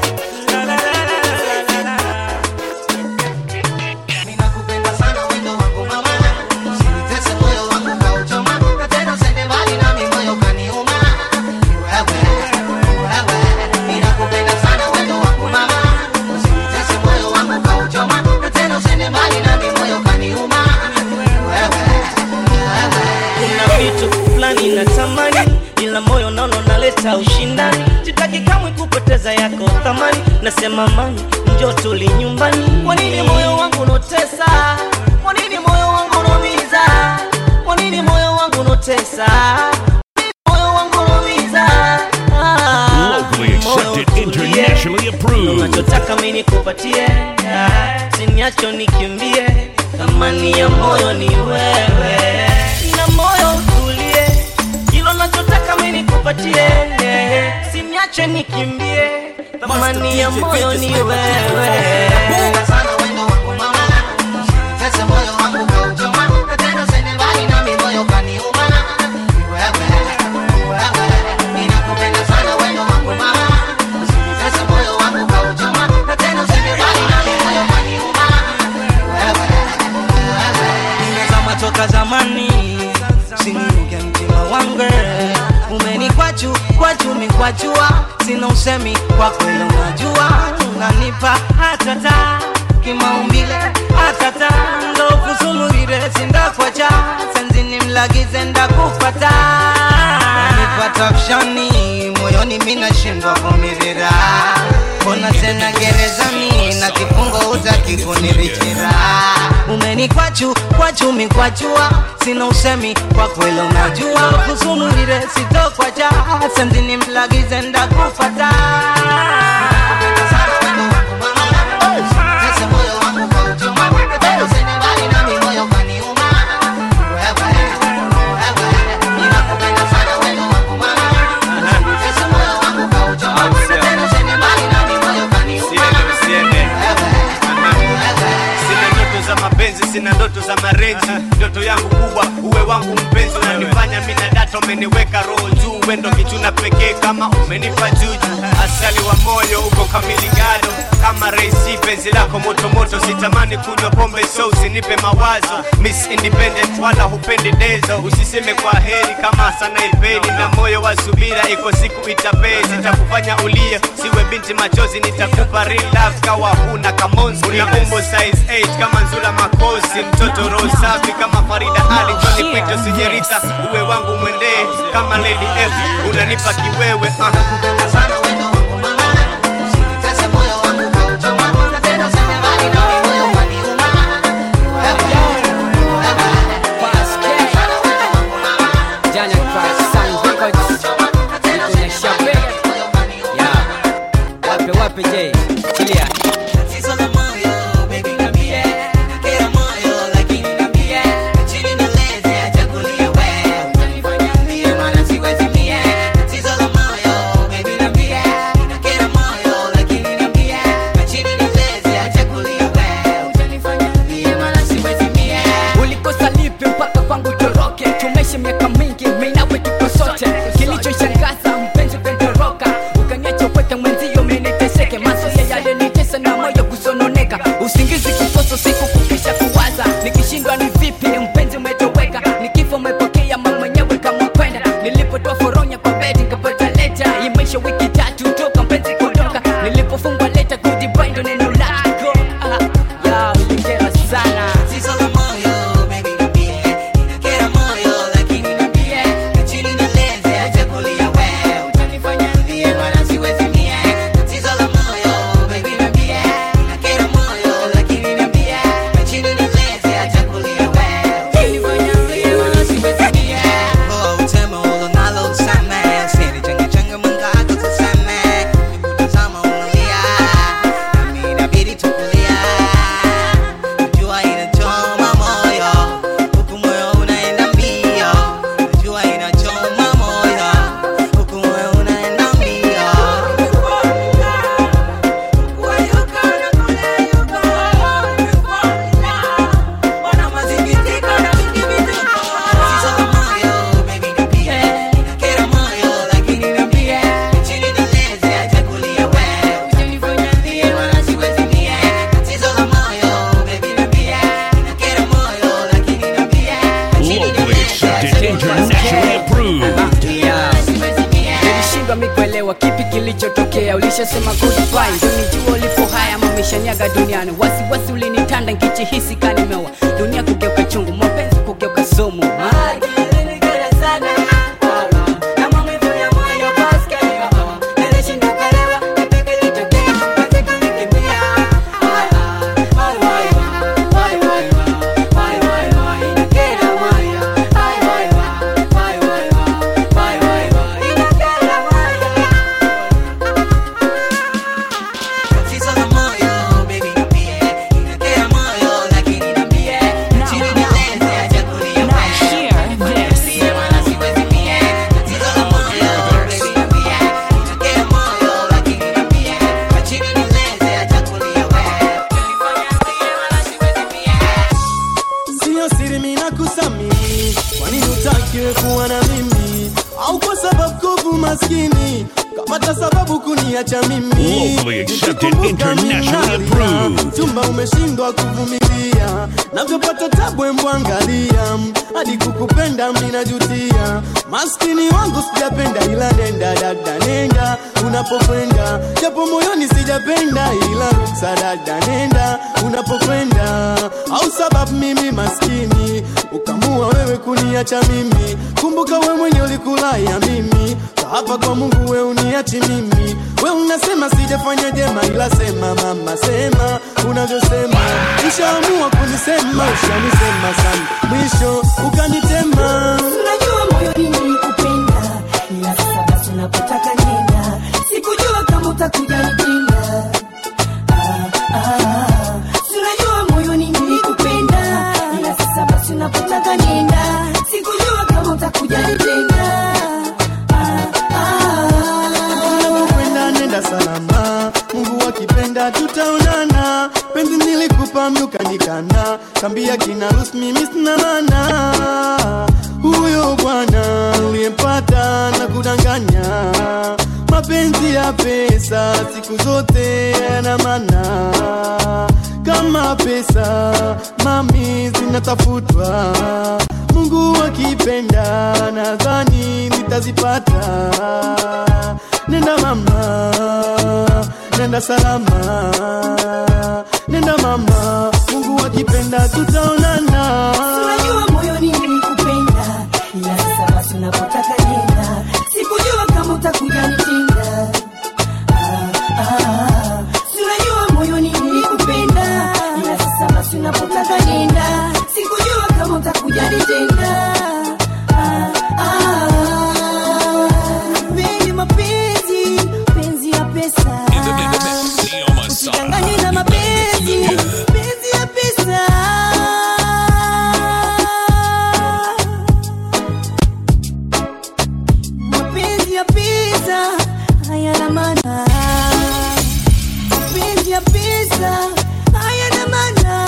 kuna vitu fulani natamani ila moyo naona unaleta ushindani sitaki kamwe kupoteza yako thamani nasema mani njo tuli nyumbani kwa nini moyo wangu unotesa kwa nini moyo wangu unaumiza kwa nini moyo wangu unotesa Kwa nini moyo wangu unaumiza Ah, Locally moyo accepted, utulie. internationally approved. unachotaka mi nikupatie Ah, siniacho nikimbie thamani ya moyo ni wewe na moyo utulie hilo nachotaka mi nikupatie siniache nikimbie thamani ya moyo ni wewe nimezama toka zamani siniuke mtima wangu umenikwachu kwachu mikwachua sina usemi kwa kweli unajua unanipa hatata kimaumbile hatata ndo kusumurire sindakwacha senzini mlagize ndakupata nipata fshani moyoni minashindwa kumirira mbona tena gerezani na kifungo utaki kunirichira umenikwachu kwachu mikwachua sina usemi kwa kweli unajua kusumurire sitokwacha senzini mlagize ndakupata sina ndoto za mapenzi sina ndoto za marenji ndoto yangu kubwa uwe wangu mpenzi unanifanya mina data umeniweka roho juu wendo kichuna pekee kama umenipa juju asali wa moyo uko kamili gado kama reisi penzi lako motomoto sitamani kunywa pombe so usinipe mawazo miss independent wala hupendi dezo usiseme kwa heri kama sana ipeni na moyo wa subira iko siku itapee sitakufanya ulie siwe binti machozi nitakupa real love kawa huna kamonzi una umbo size 8 kama nzula makosi mtoto roho safi kama farida ali joni kwito sijerita uwe wangu mwendee kama lady f unanipa kiwewe uh. Janya Crash Sound Records Ituonyesha bega Ya Wape wape J Tulia Tatizo la moyo, baby, niambie. Internationally approved. nilishindwa mi kuelewa kipi kilichotokea ulishasema goodbye ndio nijua ulipo haya mameshaniaga duniani wasiwasi ulinitanda nkichihisi kanimewa dunia kugeuka chungu mapenzi kugeuka sumu Ah, Tatizo la moyo, baby, niambie. Inakera moyo, lakini niambie. Chini nieleze, acha kulia wewe. Niambie, wala siwezi mie. Tatizo la moyo, baby, niambie. Inakera moyo, lakini niambie. Chini nieleze, acha kulia wewe. Sio siri mimi nakusamini, kwa nini utakiwe kuwa na mimi? Au kwa sababu kovu maskini kapata sababu kuniacha mimi? Locally accepted, Nikikumbuka mimi internationally nalia, approved. chumba umeshindwa kuvumilia, navyopata tabu embu angalia, hadi kukupenda mimi najutia. Maskini wangu sijapenda, ila nenda dada, nenda unapokwenda, japo moyoni sijapenda, ila ruksa dada, nenda unapokwenda, au sababu mimi maskini ukamua wewe kuniacha mimi. Kumbuka we mwenye ulikulaya mimi, hapa kwa Mungu we uniachi mimi. We unasema sijafanya jema, ila sema mama, sema unavyosema. Ushaamua kunisema, ushanisema sana, mwisho ukanitema. Unajua moyoni nilikupenda, ila sasa basi unapotaka nenda. Sikujua kama utakuja nipenda. Ah, ah. Si unajua moyoni nilikupenda, ila sasa basi unapotaka nenda. Sikujua kama utakuja nipenda. kwenda nenda salama, Mungu akipenda tutaonana. Penzi nilikupa mlukanikana, kambia kina Rus mimi sina maana. Huyo bwana uliyempata na kudanganya, mapenzi ya pesa siku zote yana maana kama pesa mami zinatafutwa mungu akipenda nadhani nitazipata nenda mama nenda salama nenda mama mungu akipenda tutaonana Unajua moyoni nilikupenda, ila sasa basi unapotaka nenda. Sikujua kama utakuja nitenda. Ah, ah. Si unajua moyoni nilikupenda, ila sasa basi unapotaka nenda. Sikujua kama utakuja nitenda. Ah, ah. Mengi mapenzi, penzi ya pesa. Usidanganywe na mapenzi, penzi ya pesa. mapenzi ya pesa hayana maana, mapenzi ya pesa hayana maana.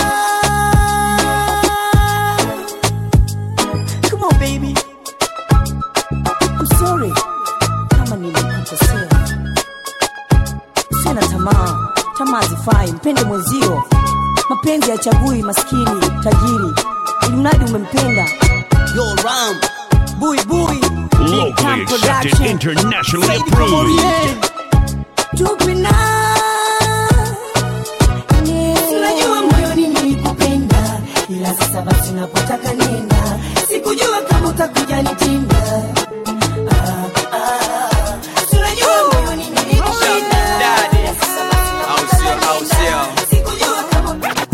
Come on baby, I'm sorry kama nilikukosea. Usiwe na tamaa, tamaa zifai, mpende mwenzio. Mapenzi yachagui maskini tajiri, ili mradi umempenda. Yo Ram, bui bui Locally accepted, internationally approved. tupina unajua moyoni nilikupenda ila sasa basi unapotaka nenda sikujua kama utakuja nitinda Ah, ah. Si unajua moyoni nilikupenda ila sasa basi unapotaka nenda. Sikujua kama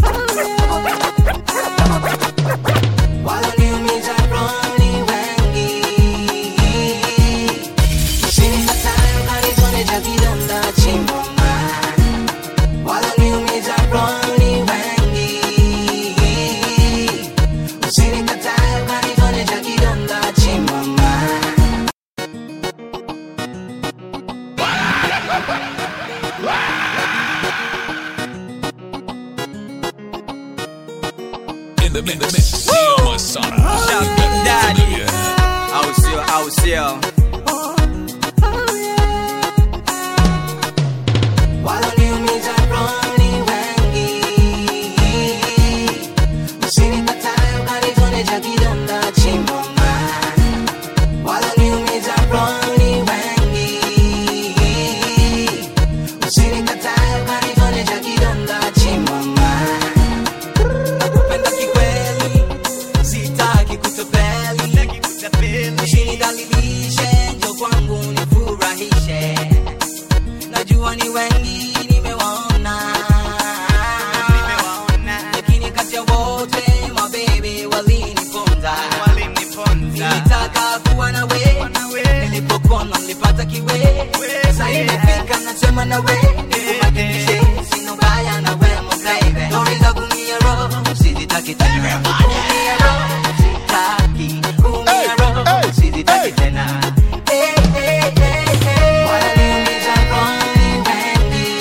Waloniumiza roho ni wengi. Usinipatayo karizone cha kidonda chimboma. Waloniumiza roho ni wengi. Usinipatayo karizone cha kidonda chimboma. usinidhalilishe njo kwangu nifurahishe najua ni wengi nimewaona lakini kati ya wote mabebe waliniponza nilitaka kuwa nawe nilipokona nilipata kiwe sa imefika nasema nawe nikuhakikishe sina ubaya nawe mbabe stori za kumia roho sizitaki tena kumia roho sitaki kumia roho sizitaki tena Eh, eh, eh, eh. Wananiumiza roho wengi.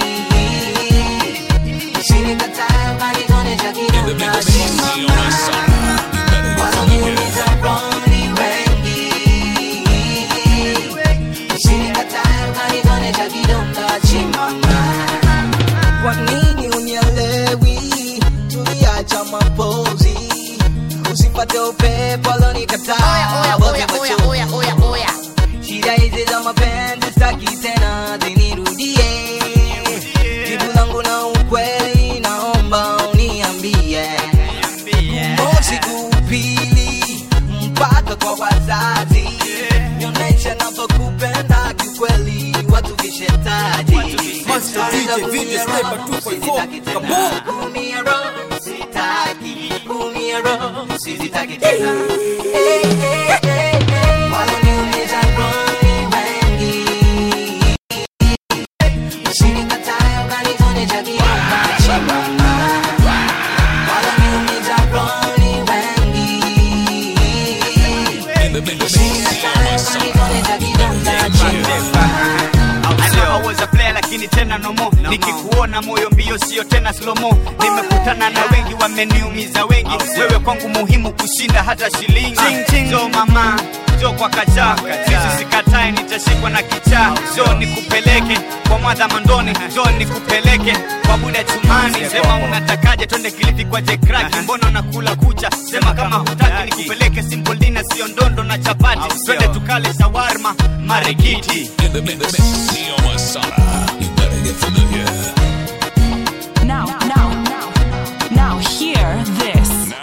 Usinikatae bali tuonesha kidonda simama. Wananiumiza roho wengi. Usinikatae bali tuonesha kidonda simama. Kwa nini unielewi? Tuliacha mapozi, usipate upepo alonikataa. Wote machozi. Shida hizi za mapenzi staki tena zinirudie. Jibu langu na ukweli, naomba uniambie. Mosi kupili mpaka kwa wazazi, nionyeshe navyokupenda kiukweli, watu vishetaji. Master DJ, VJ Sniper 2.4, come on. Kumia roho, sitaki, kumia roho, sizitaki tena. Eh, eh, eh, eh. Wananiumiza roho wengi. Usinikatae ukanitonesha kidonda chimama. Wananiumiza roho wengi. Usinikatae ukanitonesha kidonda chimama. aweza play lakini tena nomo nikikuona moyo mbio sio tena slomo nimekutana na wengi wameniumiza wengi wewe kwangu muhimu kushinda hata shilingi jo mama jo kwa kacha sisi sikatae nitashikwa na kichaa jo nikupeleke kwa mwadha mandoni jo nikupeleke kwa buda chumani sema unatakaje twende kilifi kwa jekraki mbona unakula kucha sema kama hutaki nikupeleke simple dinner sio ndondo na chapati twende tukale shawarma marikiti In the mix, Neo Masana. You better get familiar. Now, now, now, now, hear this.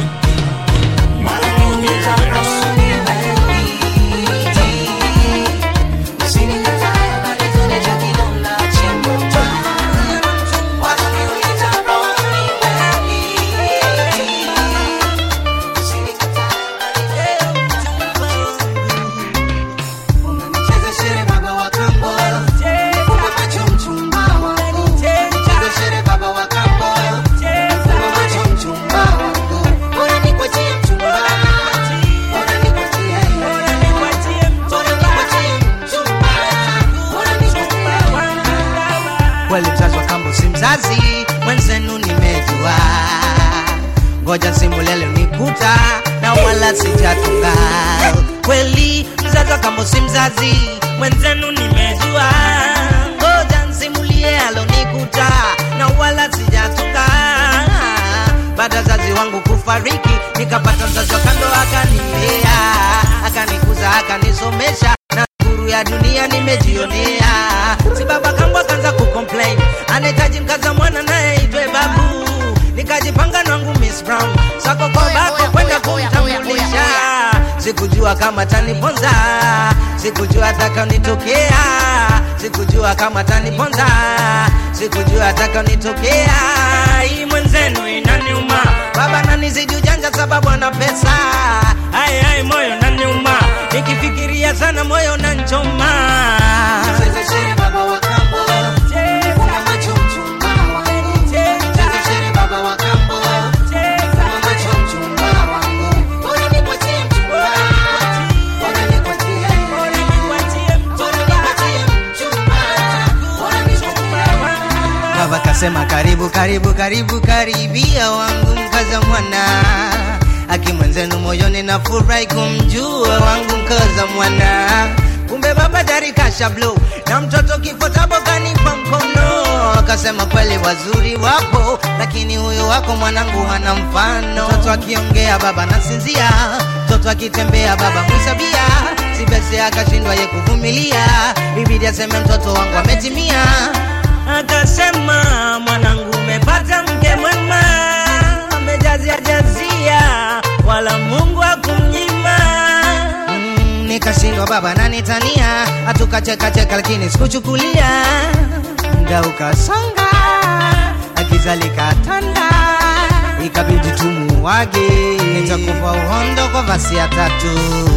kweli mzazi wa kambo si mzazi mwenzenu nimejua ngoja simulele nikuta na wala sijatunga kweli mzazi wa kambo si mzazi mwenzenu nimejua ngoja nsimulie alonikuta na wala sijatunga baada zazi wangu kufariki nikapata mzazi wa kando akanilea akanikuza akanisomesha na nguru ya dunia nimejionea si baba kambo akaanza kucomplain anahitaji mkaza mwana naye itwe babu nikajipanga nangu miss brown sako kwa bako kwenda kumtambulisha sikujua kama taniponza sikujua atakanitokea sikujua kama taniponza sikujua atakanitokea hii mwenzenu inaniuma baba nanizidi ujanja sababu ana pesa ai ai moyo naniuma nikifikiria sana moyo nanchoma baba kasema karibu karibu karibu karibia wangu mkaza mwana aki mwenzenu moyoni na furahi kumjua wangu mkaza mwana kumbe baba dari kasha blow na mtoto kifo tabo kanipa mkono akasema kweli wazuri wapo lakini huyo wako mwanangu hana mfano mtoto akiongea baba nasinzia mtoto akitembea baba mwisabia sibese akashindwa ye kuvumilia ibidi aseme mtoto wangu ametimia akasema mwanangu umepata mke mwema amejazia jazia wala mungu akumnyima nikashindwa baba nanitania hatukachekacheka lakini sikuchukulia mda ukasonga akizalikatanda ikabidi tumuwage nitakupa uhondo kwa vasi ya tatu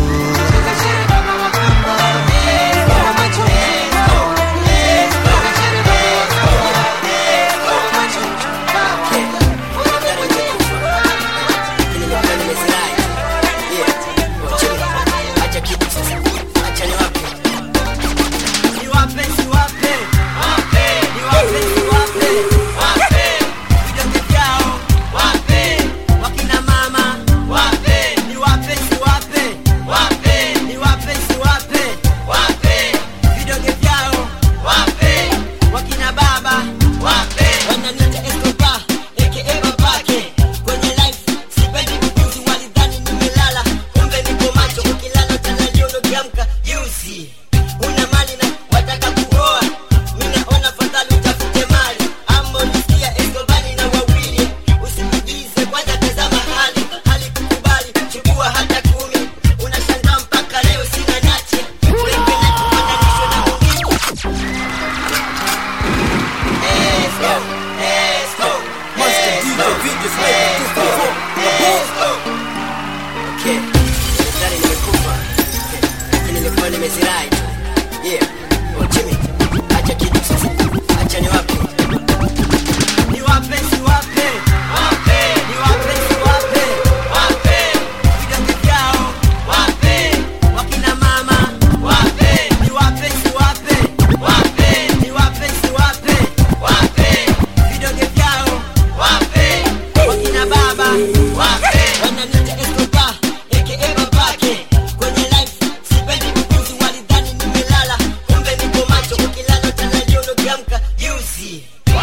Una mali na wataka kuoa, mimi naona fadhali utafute mali. Ama ulisikia Escobani na wawili, usijigize kwanza, tazama hali hali kukubali, chukua hata kumi. Unashangaa mpaka leo sina nache, wengine kufananishwa na mwingine. Esco, Esco, Master DJ, VJ Sniper 244. Okay, nadhani nimekufa, lakini nilikuwa nimezirai. Yeah, oh Jimmy, acha kitu sasa, acha niwape niwape siwape wape niwape siwape wape vidonge vyao wape wakina mama wape niwape siwape wape niwape siwape wape vidonge vyao wape wakina baba wape wananiita Escobar aka babake kwenye life sipendi kukuzi walidhani nimelala kumbe niko macho ukilala tanaliono kiamka juzi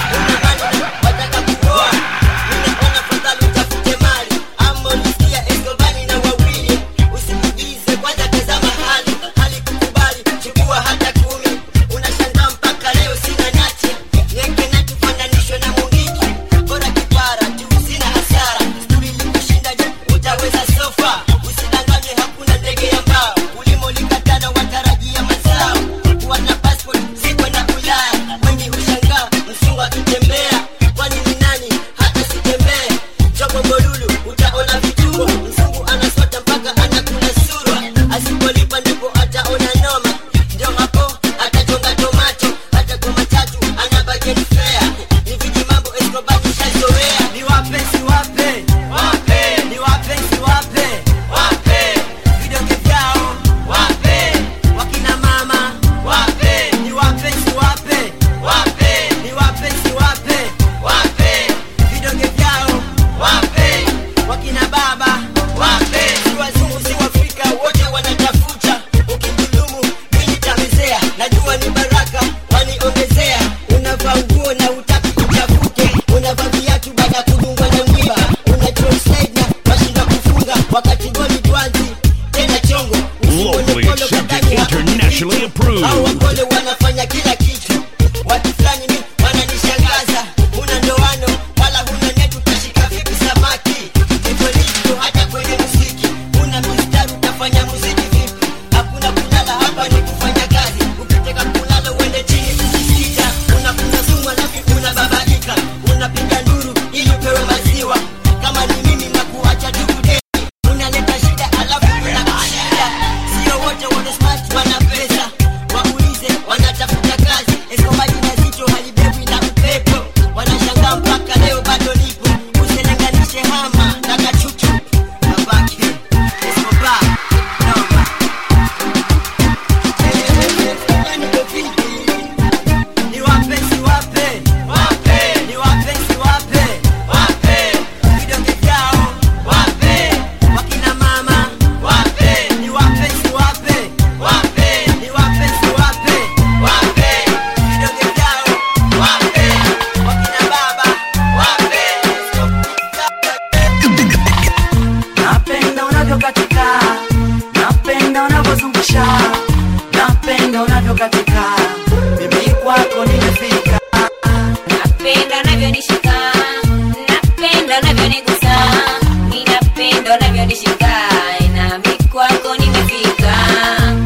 wataka kuoa ninaona fadhali utafute mali ama ulisikia Escobani na wawili usijigize kwanza tazama hali hali kukubali chukua hata kumi unashangaa mpaka leo sina nache yeke na tufananishwe na mungiki bora kipara tu sina hasara sturi likushinda je utaweza sofa usidanganye hakuna ndege ya mbao ulimo likatana watarajia mazao kuwa na passport si kwenda Ulaya wengi hushangaa msungu akitembea kwani ni nani hata sitembee chobo bolulu utaona vituko msungu anasota mpaka anakula surwa asipolipa ndipo ataona noma ndio hapo atachonga tomato hata kwa matatu ana budget fare ni viji mambo Escobar kishazoea ni wape si wape wape ni wape si wape wape vidonge vyao wape wakina mama wape ni wape si wape wape ni wape si wape wape vidonge vyao wape wakina baba wape si wazungu si waafrika wote wanatafuta ukidhulumu mimi tamezea najua ni baraka waniongezea unavaa nguo na utaki uchafuke unavaa viatu baada ya kudungwa na mwiba una slide na washinda kufunga wakati goli twanzi tena chongo Locally accepted, internationally approved. au wapole wanafanya kila kitu watu fulani mi wananishangaza huna ndoano wala huna netu utashika vipi samaki hivyo ndivyo hata kwenye muziki huna mistari utafanya muziki vipi hakuna kulala hapa ni kufanya kazi ukitaka kulala uende chini kusikiza unakuna sumu alafu unababaika unapiga nduru ili upewe maziwa kama ni mimi na kuacha tukudeni unaleta shida alafu unakushinda sio wote wana smart wana pesa waulize wanatafuta kazi eskomali na zito halibebwi na upepo wanashangaa mpaka leo bado nipo usilinganishe hama na kachuchu nabaki eskoba noma ni wape si wape wape ni wape si wape wape vidonge vyao wape wakina mama wape ni wape si wape wape ni wape si wape wape vidonge vyao wape wakina baba wape napenda unavyokatika napenda unavyozungusha napenda unavyokatika mimi kwako nimefika napenda unavyonishika napenda unavyonigusa ninapenda unavyonishika nami kwako nimefika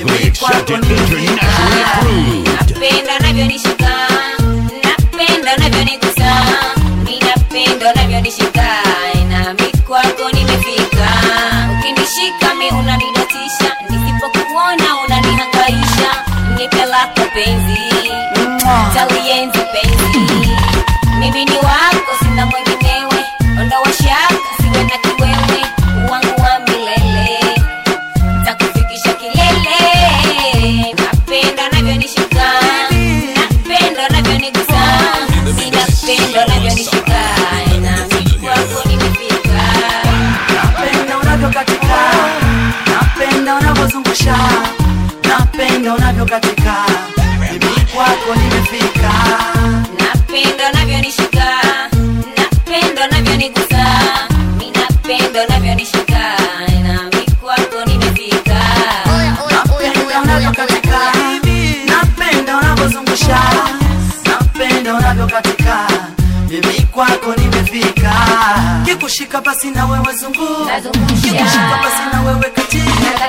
Locally accepted, internationally approved. napenda unavyonishika napenda unavyonigusa ninapenda unavyonishika nami kwako nimefika ukinishika mi unanidatisha nisipokuona unanihangaisha nipe lako penzi talienzi penzi mimi ni wako sina mwenginewe ondoa shaka siwe na kiwewe wangu wa milele takufikisha kilele napenda unavyonishika napenda unavyonigusa ninapenda unavyonishika nami kwako nimefika napenda unavyokatika napenda unavyozungusha napenda unavyokatika mimi kwako nimefika napenda unavyonishika napenda unavyonigusa ninapenda unavyonishika nami kwako nimefika napenda unavyokatika napenda unavyozungusha napenda unavyokatika mimi kwako nimefika kikushika basi na wewe zungu kikushika basi na wewe katika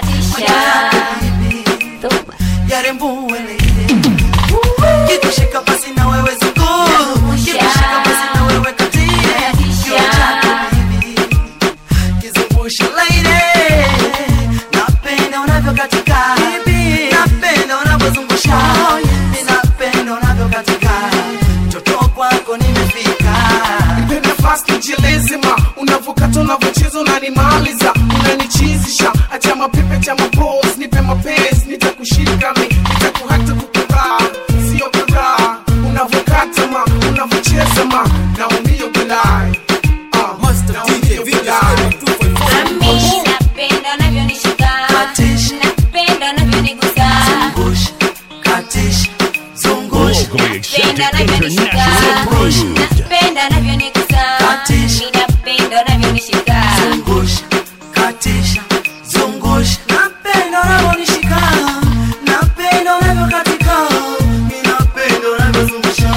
yarembuwelele kikushika basi na wewe zungu kikushika basi na wewe katika kio chako bibi kizungusha laile napenda unavyokatika napenda unavyozungusha ninapenda unavyokatika mtoto kwako nimefika nipe nafasi nijielezema unavyokata unavyocheza unanimaliza unanichizisha acha mapepe cha mapos nipe mapenzi nitakushika mi nitakuhata kukudhaa sio kadhaa unavyokata ma unavyocheza ma naumio bilai naumio bilai Mami, napenda unavyonishika napenda unavyonigusa katisha zungusha Locally napenda accepted, unavyonishika internationally approved. napenda unavyonigusa ninapenda unavyonishika zungusha katisha zungusha napenda unavyonishika napenda unavyokatika ninapenda unavyozungusha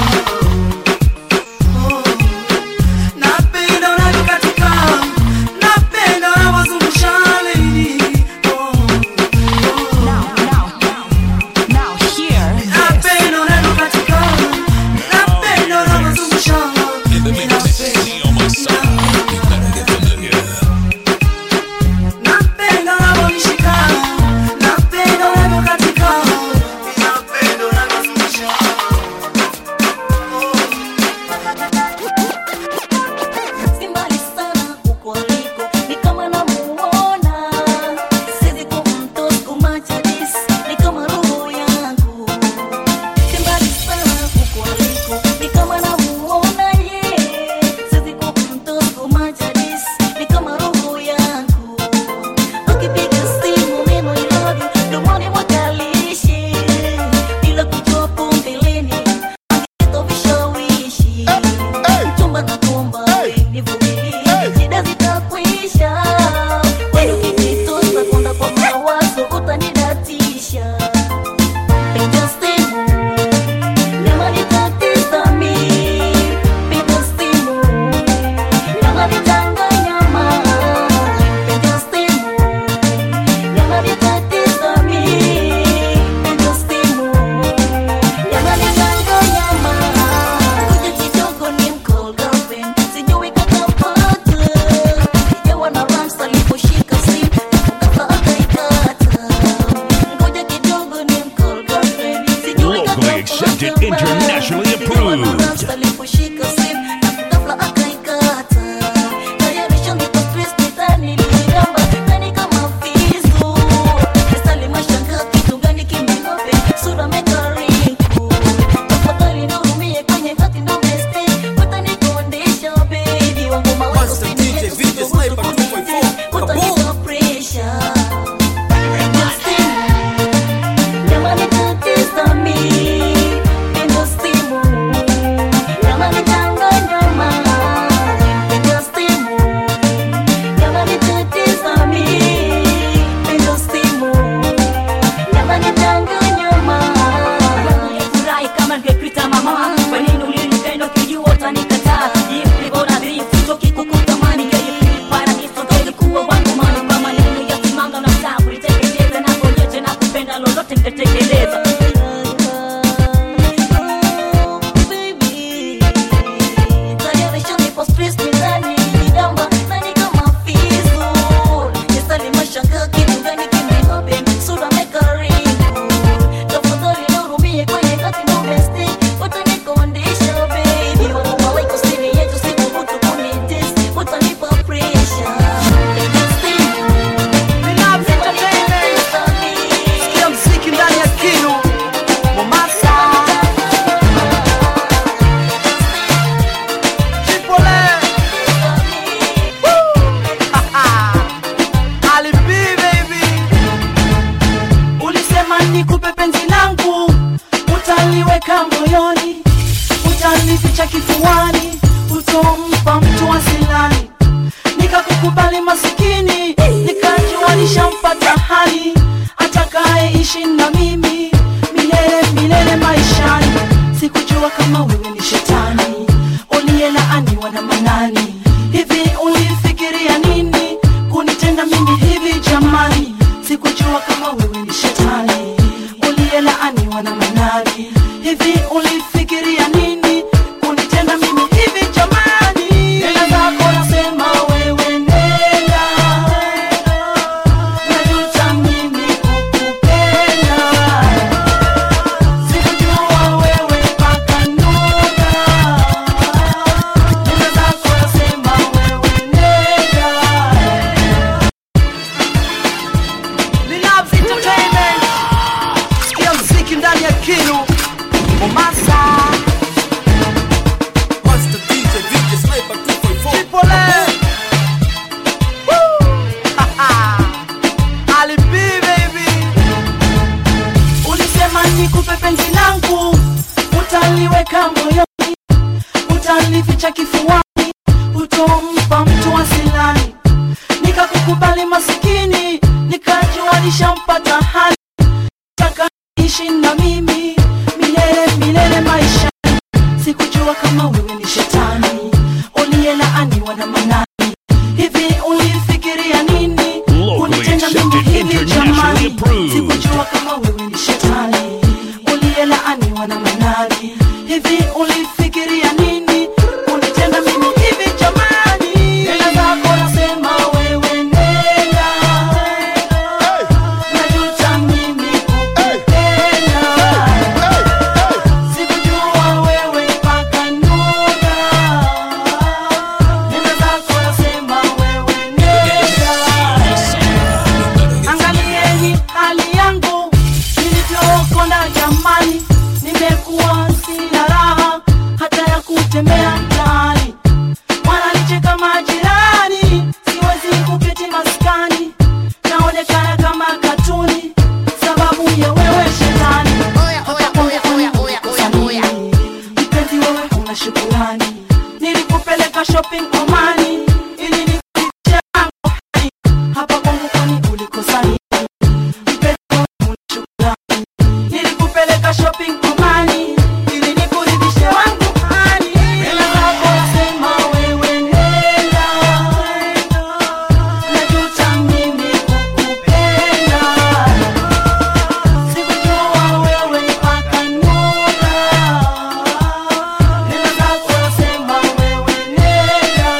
Oh. napenda unavyokatika napenda unavyozungusha lady Now hear napenda unavyokatika napenda unavyozungusha In the mix, Neo Masana. You better get familiar. napenda unavyonishika napenda unavyokatika napenda unavyozungusha Si mbali sana huko aliko, ni kama namuona. Siwezi kumtoa kumacha this, ni kama roho yangu. Si mbali sana huko aliko, ni kama namuona yeye. Siwezi kumtoa kumacha this, ni kama roho yangu. Ukipiga simu neno I love you, mdomoni mwakalishi. Bila kujua hapo mbeleni, angeleta vishawishi. Chumba na kumba, nivumilie, shida zitakwisha. Wewe ukinitosa kwenda kwa mawazo, utanidatisha. Piga simu, nyama nitatisa mimi. Piga simu, nyama nitanganya mama. Piga simu, nyama nitatisa mimi. Piga simu, nyama nitanganya mama. Kuja kidogo ni mcall girlfriend, sijui kakapata. Sijawa na rush aliposhika simu, ghafla akaikata. Ngoja kidogo ni mcall girlfriend, sijui Locally accepted, internationally approved. Rush aliposhika simu, ghafla akaikata. Tayarisha niko stress, nitani niliramba, nani kama fizu. Nisali mashangaa, kitu gani kimenope, sura mekaribu. Tafadhali nihurumie kwenye hati ndo mistake. Utanikondesha baby, wangu mawazo siniletu, suluhu utanipa pressure. Nyama nitatiza mi, pendo simu. Nyama yote nitatekeleza Sikia mziki ndani ya kinu Mombasa Chipole Woo! Ali B baby ulisema nikupe penzi langu utaliweka moyoni utalificha kifuani utompa mtu asilani nikakukubali masikini nikajua nishampata hali atakayeishi na mimi milele milele maishani sikujua kama wewe ni shetani uliyelaaniwa na manani hivi ulifikiria nini kunitenda mimi hivi jamani sikujua kama wewe ni shetani uliyelaaniwa na manani hivi ulifikiria nini kunitenda mimi hivi jamani nenda zako nasema wewe nenda najuta mimi kukupenda sikujua wewe mpaka nuka nenda zako nasema wewe nenda Linabs Entertainment Sikia mziki ndani ya kinu Mombasa Master DJ, DJ Sniper 254. Chipole Woo! Ali B baby ulisema nikupe penzi langu utaliweka moyoni utalificha kifuani utompa mtu asilani nikakukubali masikini nikajua nishampata hali takaishi na mimi milele milele maishani sikujua kama wewe ni shetani uliyelaaniwa na manani hivi ulifikiria nini kunitenda mimi accepted, hivi internationally jamani approved. sikujua kama wewe ni shetani uliyelaaniwa na manani hivi ulifikiria nini kunitenda mimi hivi jamani nenda zako nasema wewe nenda najuta mimi kukupenda sikujua wewe mpaka nuka nenda zako nasema wewe nenda angalieni hali yangu nilivyokonda jamani nimekuwa sina raha hata ya kutembea mtaani wananicheka majirani siwezi kuketi maskani naonekana kama katuni sababu ya wewe shetani mpenzi wewe una shukurani nilikupeleka shopping omani ili nikuiche yangu hani hapa kwangu kwani ulikosa nini mpenzi wewe una shukurani nilikupeleka shopping omani ili nikuridhishe wangu hani hela zako sema wewe nenda najuta mimi kukupenda sikujua wewe mpaka nuka nenda zako sema wewe nenda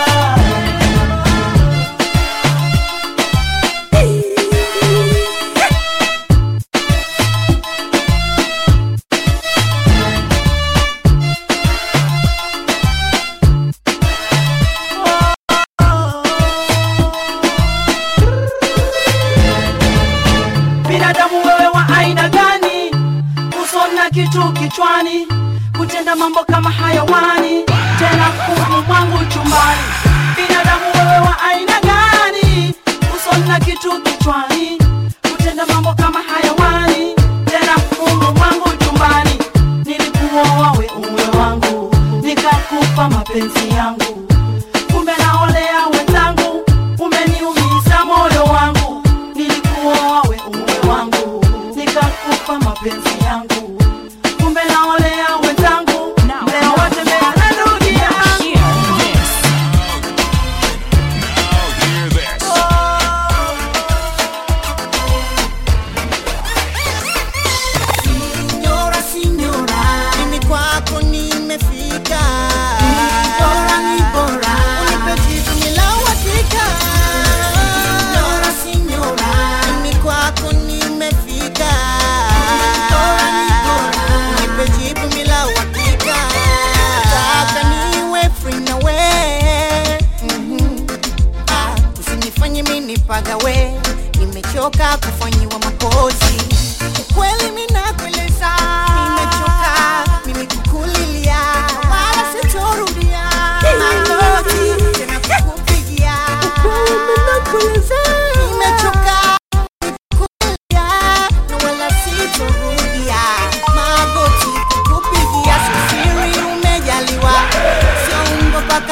binadamu wewe wa aina gani uso na kitu kichwani kutenda mambo kama hayawani tena kumu mwangu chumbani binadamu wewe wa aina gani uso na kitu kichwani kutenda mambo kama hayawani tena kumu mwangu chumbani nilikuoa we uwe wangu nikakupa mapenzi yangu kumbe naolea wenzangu umeniumiza moyo wangu nilikuoa we uwe wangu nikakupa mapenzi yangu kumbe naolea wenzangu leo watembea na ndugu yangu Now hear this.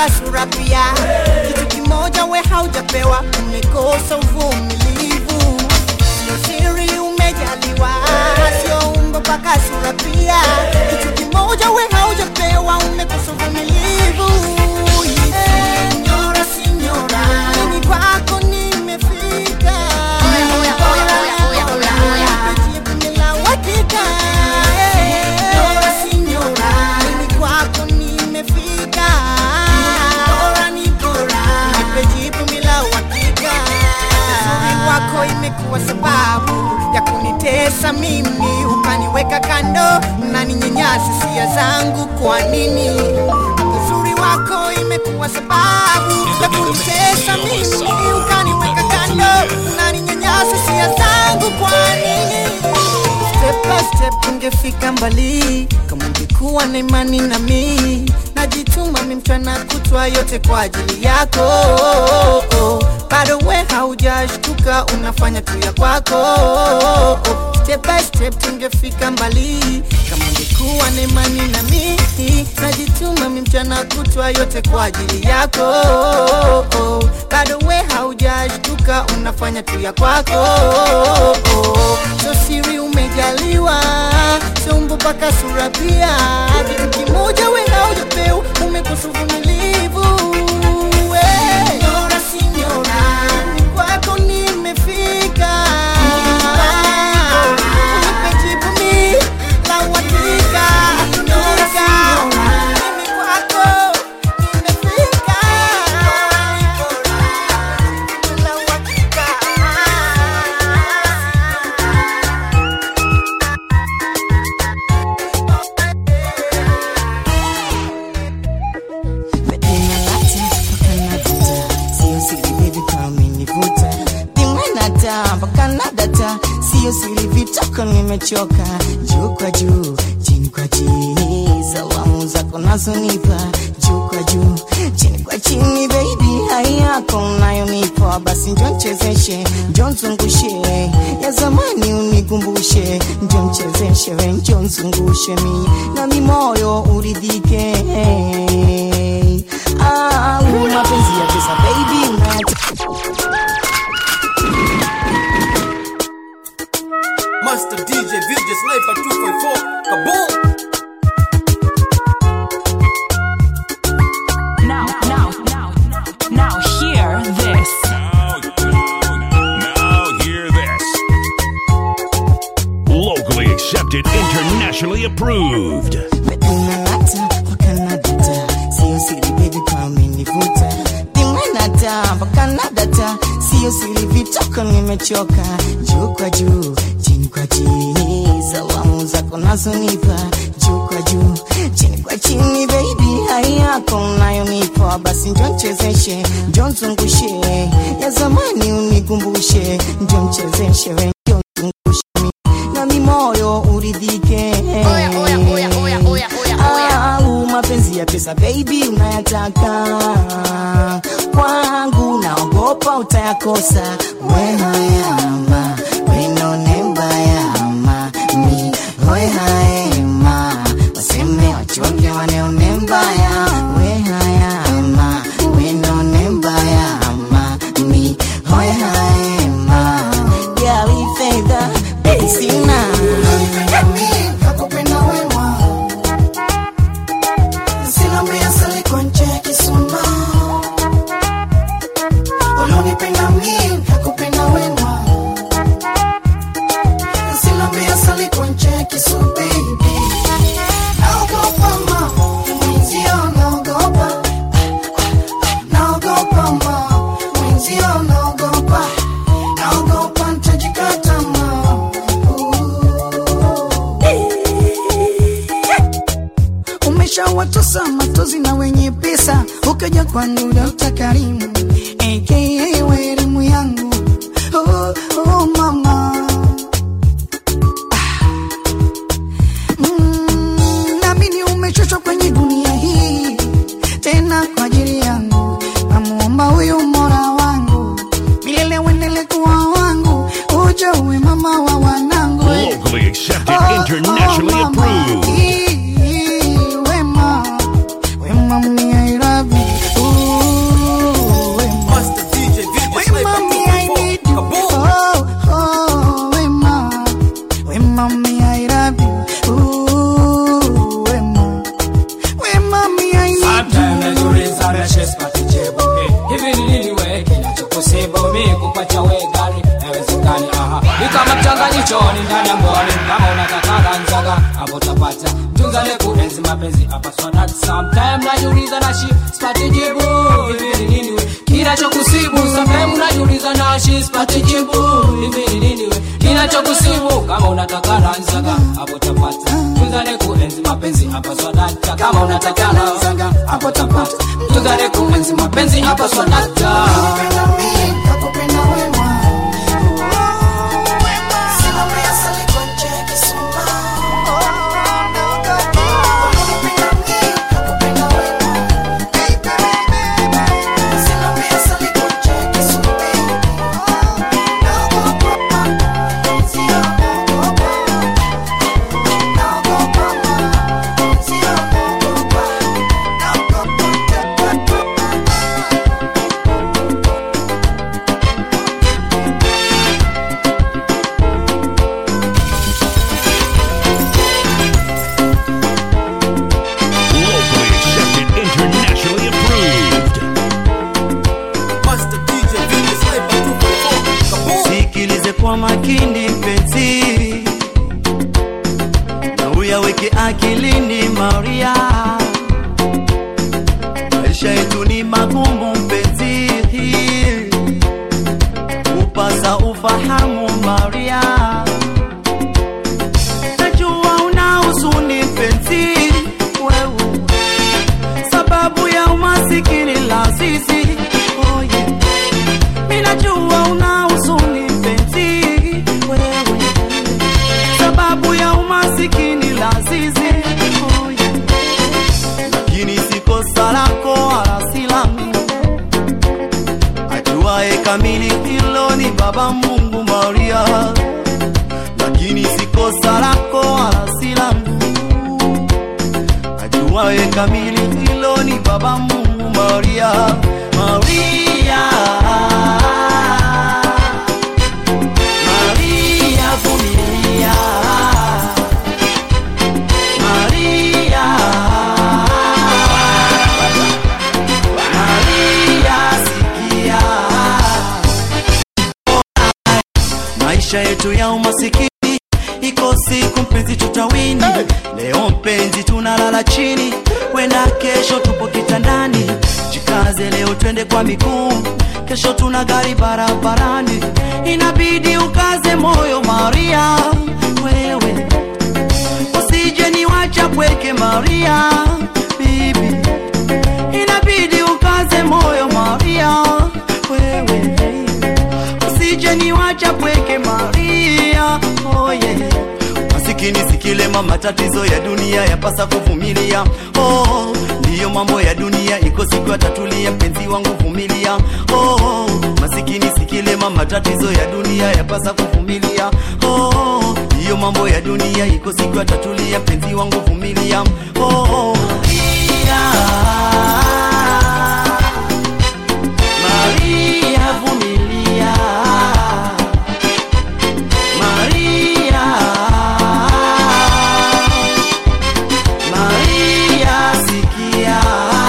mpaka sura pia kitu kimoja we haujapewa umekosa uvumilivu sio siri umejaliwa sio umbo mpaka sura pia kitu kimoja we haujapewa umekosa uvumilivu Signora, signora, mimi kwako nimefika Jibu ni la uhakika. Signora, signora, mimi kwako nimefika Bora ni bora, nipe jibu ni la uhakika. Uzuri wako imekuwa sababu ya kunitesa mimi ukaniweka kando na ninyanyasa hisia zangu kwa nini uzuri wako imekuwa sababu ya kunitesa mimi ukaniweka kando na ninyanyasa hisia zangu kwa nini step by step ungefika mbali kama ungekuwa na imani na mi najituma mi mchana kutwa yote kwa ajili yako bado we haujashtuka unafanya tu ya kwako step by step tungefika mbali kama ungekuwa na imani na mi najituma mi mchana kutwa yote kwa ajili yako bado we haujashtuka unafanya tu ya kwako so siri umejaliwa sombo mpaka sura pia kitu kimoja we haujapewa umekosa uvumilivu we. Signora, signora, kwako nimefika Unipe jibu mi la uhakika. Signora, mimi kwako nimefika la uhakika. Sio siri baby kama umenivuta Nimenata mpaka nadata Sio siri vitoko nimechoka Juu kwa juu, chini kwa chini Salamu zako nazonipa Juu kwa juu, chini kwa chini baby Hai yako unayonipa Basi njo nchezeshe, njo nzungushe Ya zamani unikumbushe Njo mchezeshe, we njo nzungushe mi Na mi moyo uridhike Ah, mapenzi ya pesa baby unayata Master DJ VJ Sniper 254 Kaboom Now, now, now, now, hear this. Now hear this. Locally accepted, internationally approved. unalata mpaka nadata sio siri baby kwa umenivuta nimenata mpaka nadata sio siri vitoko nimechoka juu kwa juu chini kwa chini salamu zako nazonipa juu kwa juu chini kwa chini baby hai yako unayonipa basi njo nchezeshe njo nzungushe ya zamani unikumbushe njo mchezeshe we njo nzungushe mi na mi moyo uridhike au mapenzi ya pesa baby unayataka kwangu naogopa utayakosa wehayama wenone mbayama mi hoehayema waseme wachonge waneone mbaya wehayama wenone mbayama mi hoehayema gali fedha baby sina Nakupenda wema Sina mbia sali kwa nje ya kisuma Ulonipenda mimi nakupenda wema Sina mbia sali kwa nje ya kisu baby Naogopa ma Mwenzio naogopa Naogopa ma Mwenzio naogopa Naogopa nitajikata ma umeshawatosa matozi na wenye pesa ukaja kwangu Dokta Karimu aka we elimu yangu oh, oh, mama Ah. Mm, naamini umechoshwa kwenye dunia hii tena kwa ajili yangu namuomba huyu mora wangu milele uendele kuwa wangu uje uwe mama wa wanangu Locally accepted, internationally approved. wema wema mniairabi ndani ya mbwani kama unataka ranzaga hapo tapata mtunzane kuenzi mapenzi hapa swadat sometime najiuliza na shi sipati jibu hivi ni nini we kinachokusibu sometime najiuliza na shi sipati jibu hivi ni nini we kinachokusibu kama unataka ranzaga hapo tapata mtunzane kuenzi mapenzi hapa swadata kama unataka ranzaga hapo tapata mtunzane kuenzi mapenzi hapa swadata Locally accepted, internationally approved. Master DJ Venus Sniper 2.4. Kaboom! sikilize kwa makini mpenzi na uyaweke akilini maria maisha yetu ni magumu mpenzi kupasa ufahamu maria najua una huzuni mpenzi wewe sababu ya umasikini la sisi oh yeah. minajua una huzuni mpenzi wewe sababu ya umasikini la sisi oh yeah. lakini si kosa lako wala si langu ajuae kamili hilo ni baba mungu maria lakini si kosa lako wala si langu ajuae kamili hilo ni baba mungu maria maria maria vumilia maria maria sikia maisha yetu ya umasikini iko siku mpenzi tutawini leo mpenzi tunalala chini wenda kesho tupo kitandani jikaze leo twende kwa miguu kesho tuna gari barabarani inabidi ukaze moyo maria wewe usije niwacha pweke maria bibi inabidi ukaze moyo maria wewe usije niwacha pweke maria oh yeah. masikini sikilema matatizo ya dunia yapasa kuvumilia oh, ndiyo mambo ya dunia iko siku atatulia mpenzi wangu vumilia oh, masikini sikilema matatizo ya dunia yapasa kuvumilia oh, ndiyo mambo ya dunia iko siku atatulia mpenzi wangu vumilia oh, Maria, Maria vumilia Maria Maria sikia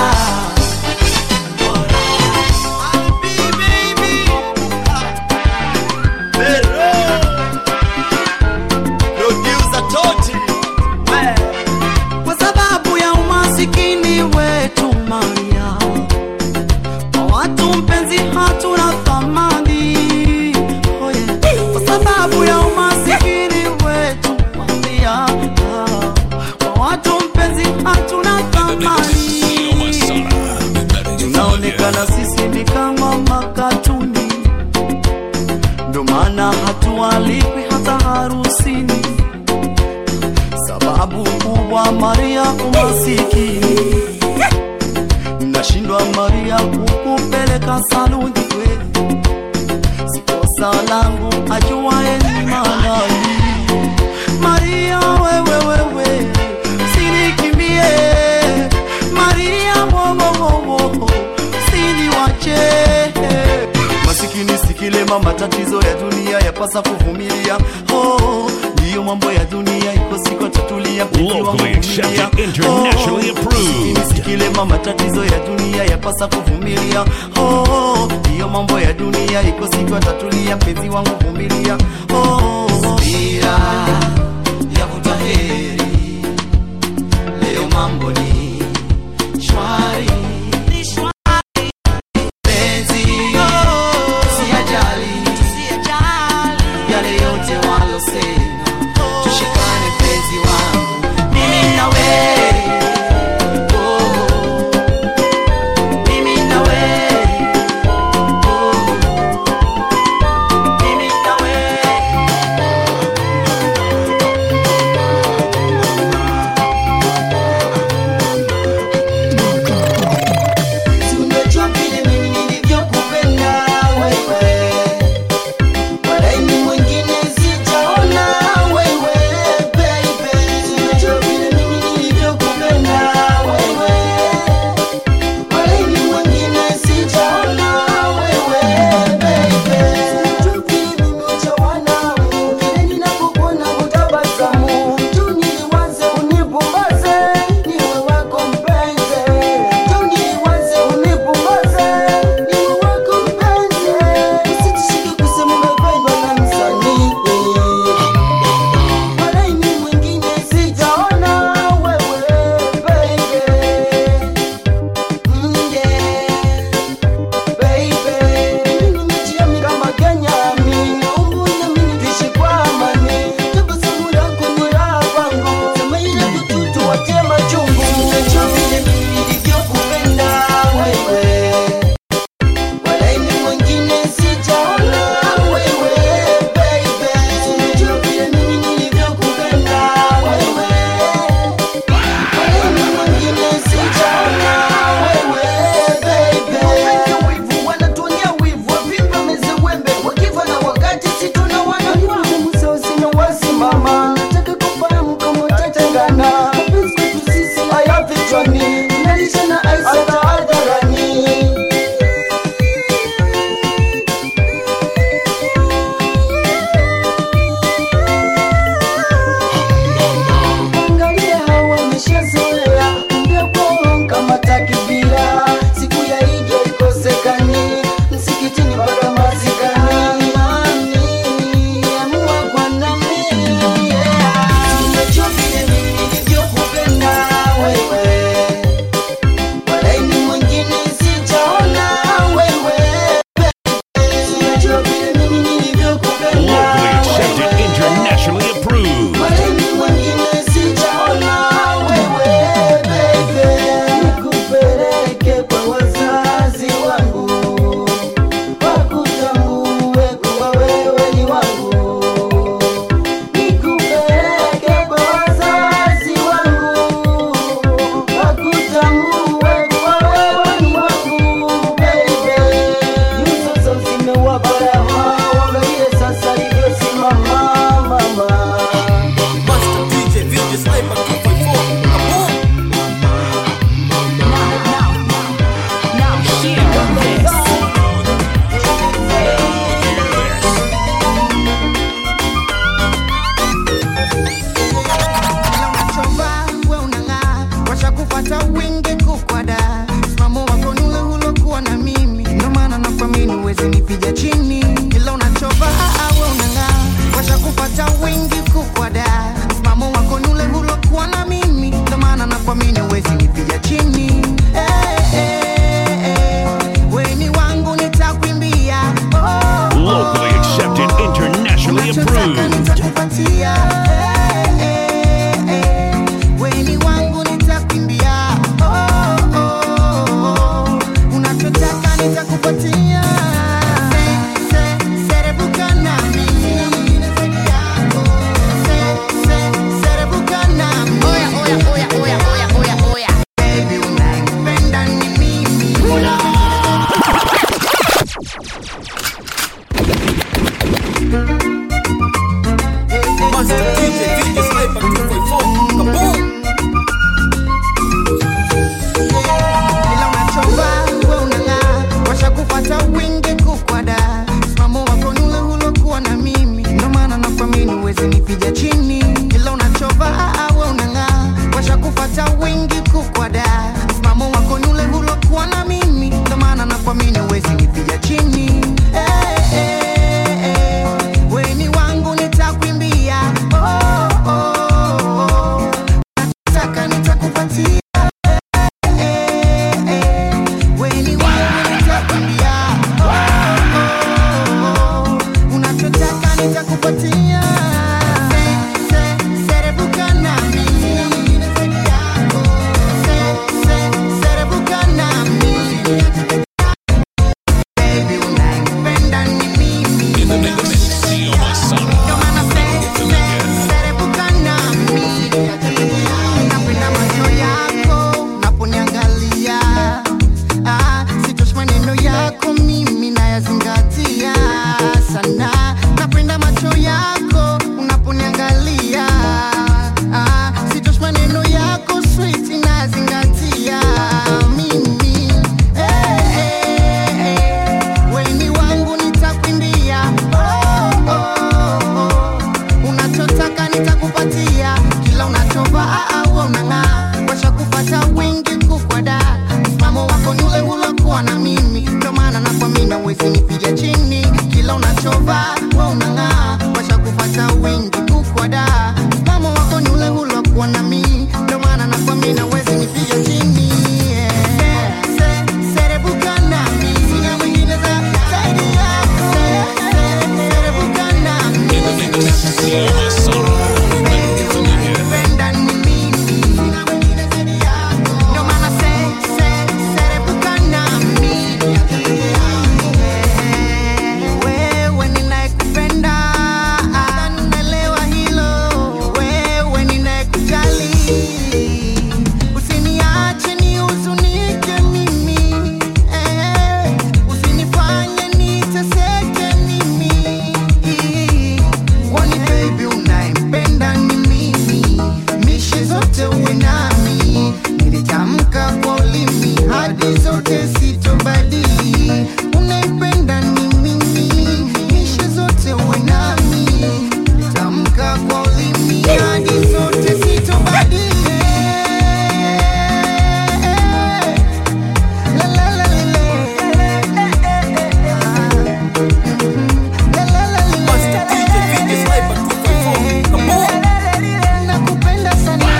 kwa sababu ya umasikini wetu Maria, kwa watu mpenzi hatuna thamani oh yeah. kwa sababu ya umasikini wetu Maria, kwa watu mpenzi hatuna thamani, tunaonekana sisi ni kama makatuni, ndo maana hatualikwi hata harusini sababu kubwa Maria umasikini, nashindwa Maria kukupeleka saluni kweli, si kosa langu ajuaye ni manani. Maria wewe wewe, sinikimbie Maria wowowowo, siniwache masikini sikilema matatizo ya dunia yapasa kuvumilia oh, ndiyo mambo ya dunia iko siku atatulia mpenzi wangu Locally vumilia. accepted, internationally Oh, approved. masikini sikilema matatizo ya dunia yapasa kuvumilia oh, ndiyo mambo ya dunia iko siku atatulia mpenzi wangu vumilia oh, dira yavuta heri leo mambo ni shwari penzi siyajali yale yote walosema tushikane penzi wangu mimi na wewe oh, mimi na wewe oh, mimi na wewe Si unajua vile mimi nilivyokupenda wewe, walaini mwingine sijaona wewe baby. Si unajua vile mimi nilivyokupenda wewe, walaini mwingine sijaona wewe baby. Si unajua vile mimi hujawa nawe, kile ninapokuona hutabasamu tu, niliwaze unipumbaze, niwe wako mpenzi tu, niliwaze unipumbaze, niwe wako mpenzi, usitishike kusema umependwa na msanii walaini mwingine sijaona wewe baby. Mm, yeah. Baby, mimi nimejiamini kama Kenyani, naomba uniamini tuishi kwa amani. Tabasamu lako ni raha kwangu, sema ile kututu watie machungu. Unajua vile mimi nilivyokupenda wewe, walaini mwingine sijaona wewe baby. Unajua vile mimi nilivyokupenda wewe, walaini mwingine sijaona wewe baby. Wivu wanatuonea wivu, wavipa meze wembe, wakifa na wakati si tuna wanajua Musa sina wasimama, nataka kufahamu kama utatengana. Mapenzi kwetu sisi haya vichwani, nalisha na ice hata hadharani. Angalia hawa wameshazoea kumbia kwao kama takibira. Siku ya Idi haikosekani msikitini mpaka mazikani. Amani, amua kwa nami, yeah. wada mamo wako ni ule ule wa kuwa na mi ndo maana nakwambia nawezi nipiga chini yeah. Se- serebuka nami sina mwingine za zaidi yako Se- se- serebuka nami Penda ni mimi sina mwingine zaidi yako ndo maana se- se- serebuka nami wewe ninayekupenda nadhani unaelewa hilo wewe ninayekujali usiniache nihuzunike mimi eh, usinifanye niteseke mimi kwani baby unayempenda ni mimi mishe zote uwe nami nilitamka kwa ulimi hadi zote sitobadili unaipenda ni mimi mishe zote uwe nami nilitamka kwa ulimi hadi zote sitobadili La, la, la, la, la. La, la, la, la, la. Nakupenda sana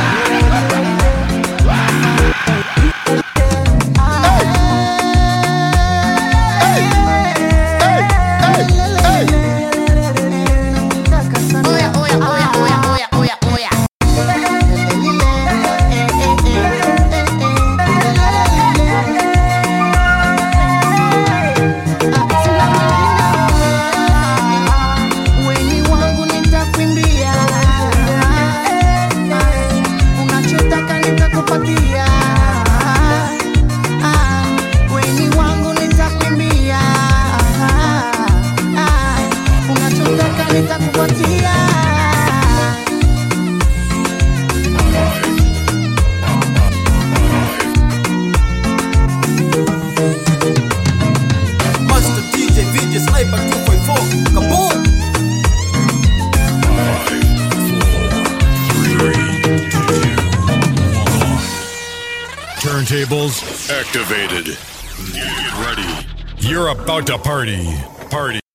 weni wangu nitakwimbia unachotaka nitakupatia weni wangu nitakwimbia unachotaka nitakupatia Master DJ VJ Sniper 2.4 Kaboom! Turntables activated. Get ready. You're about to party. Party.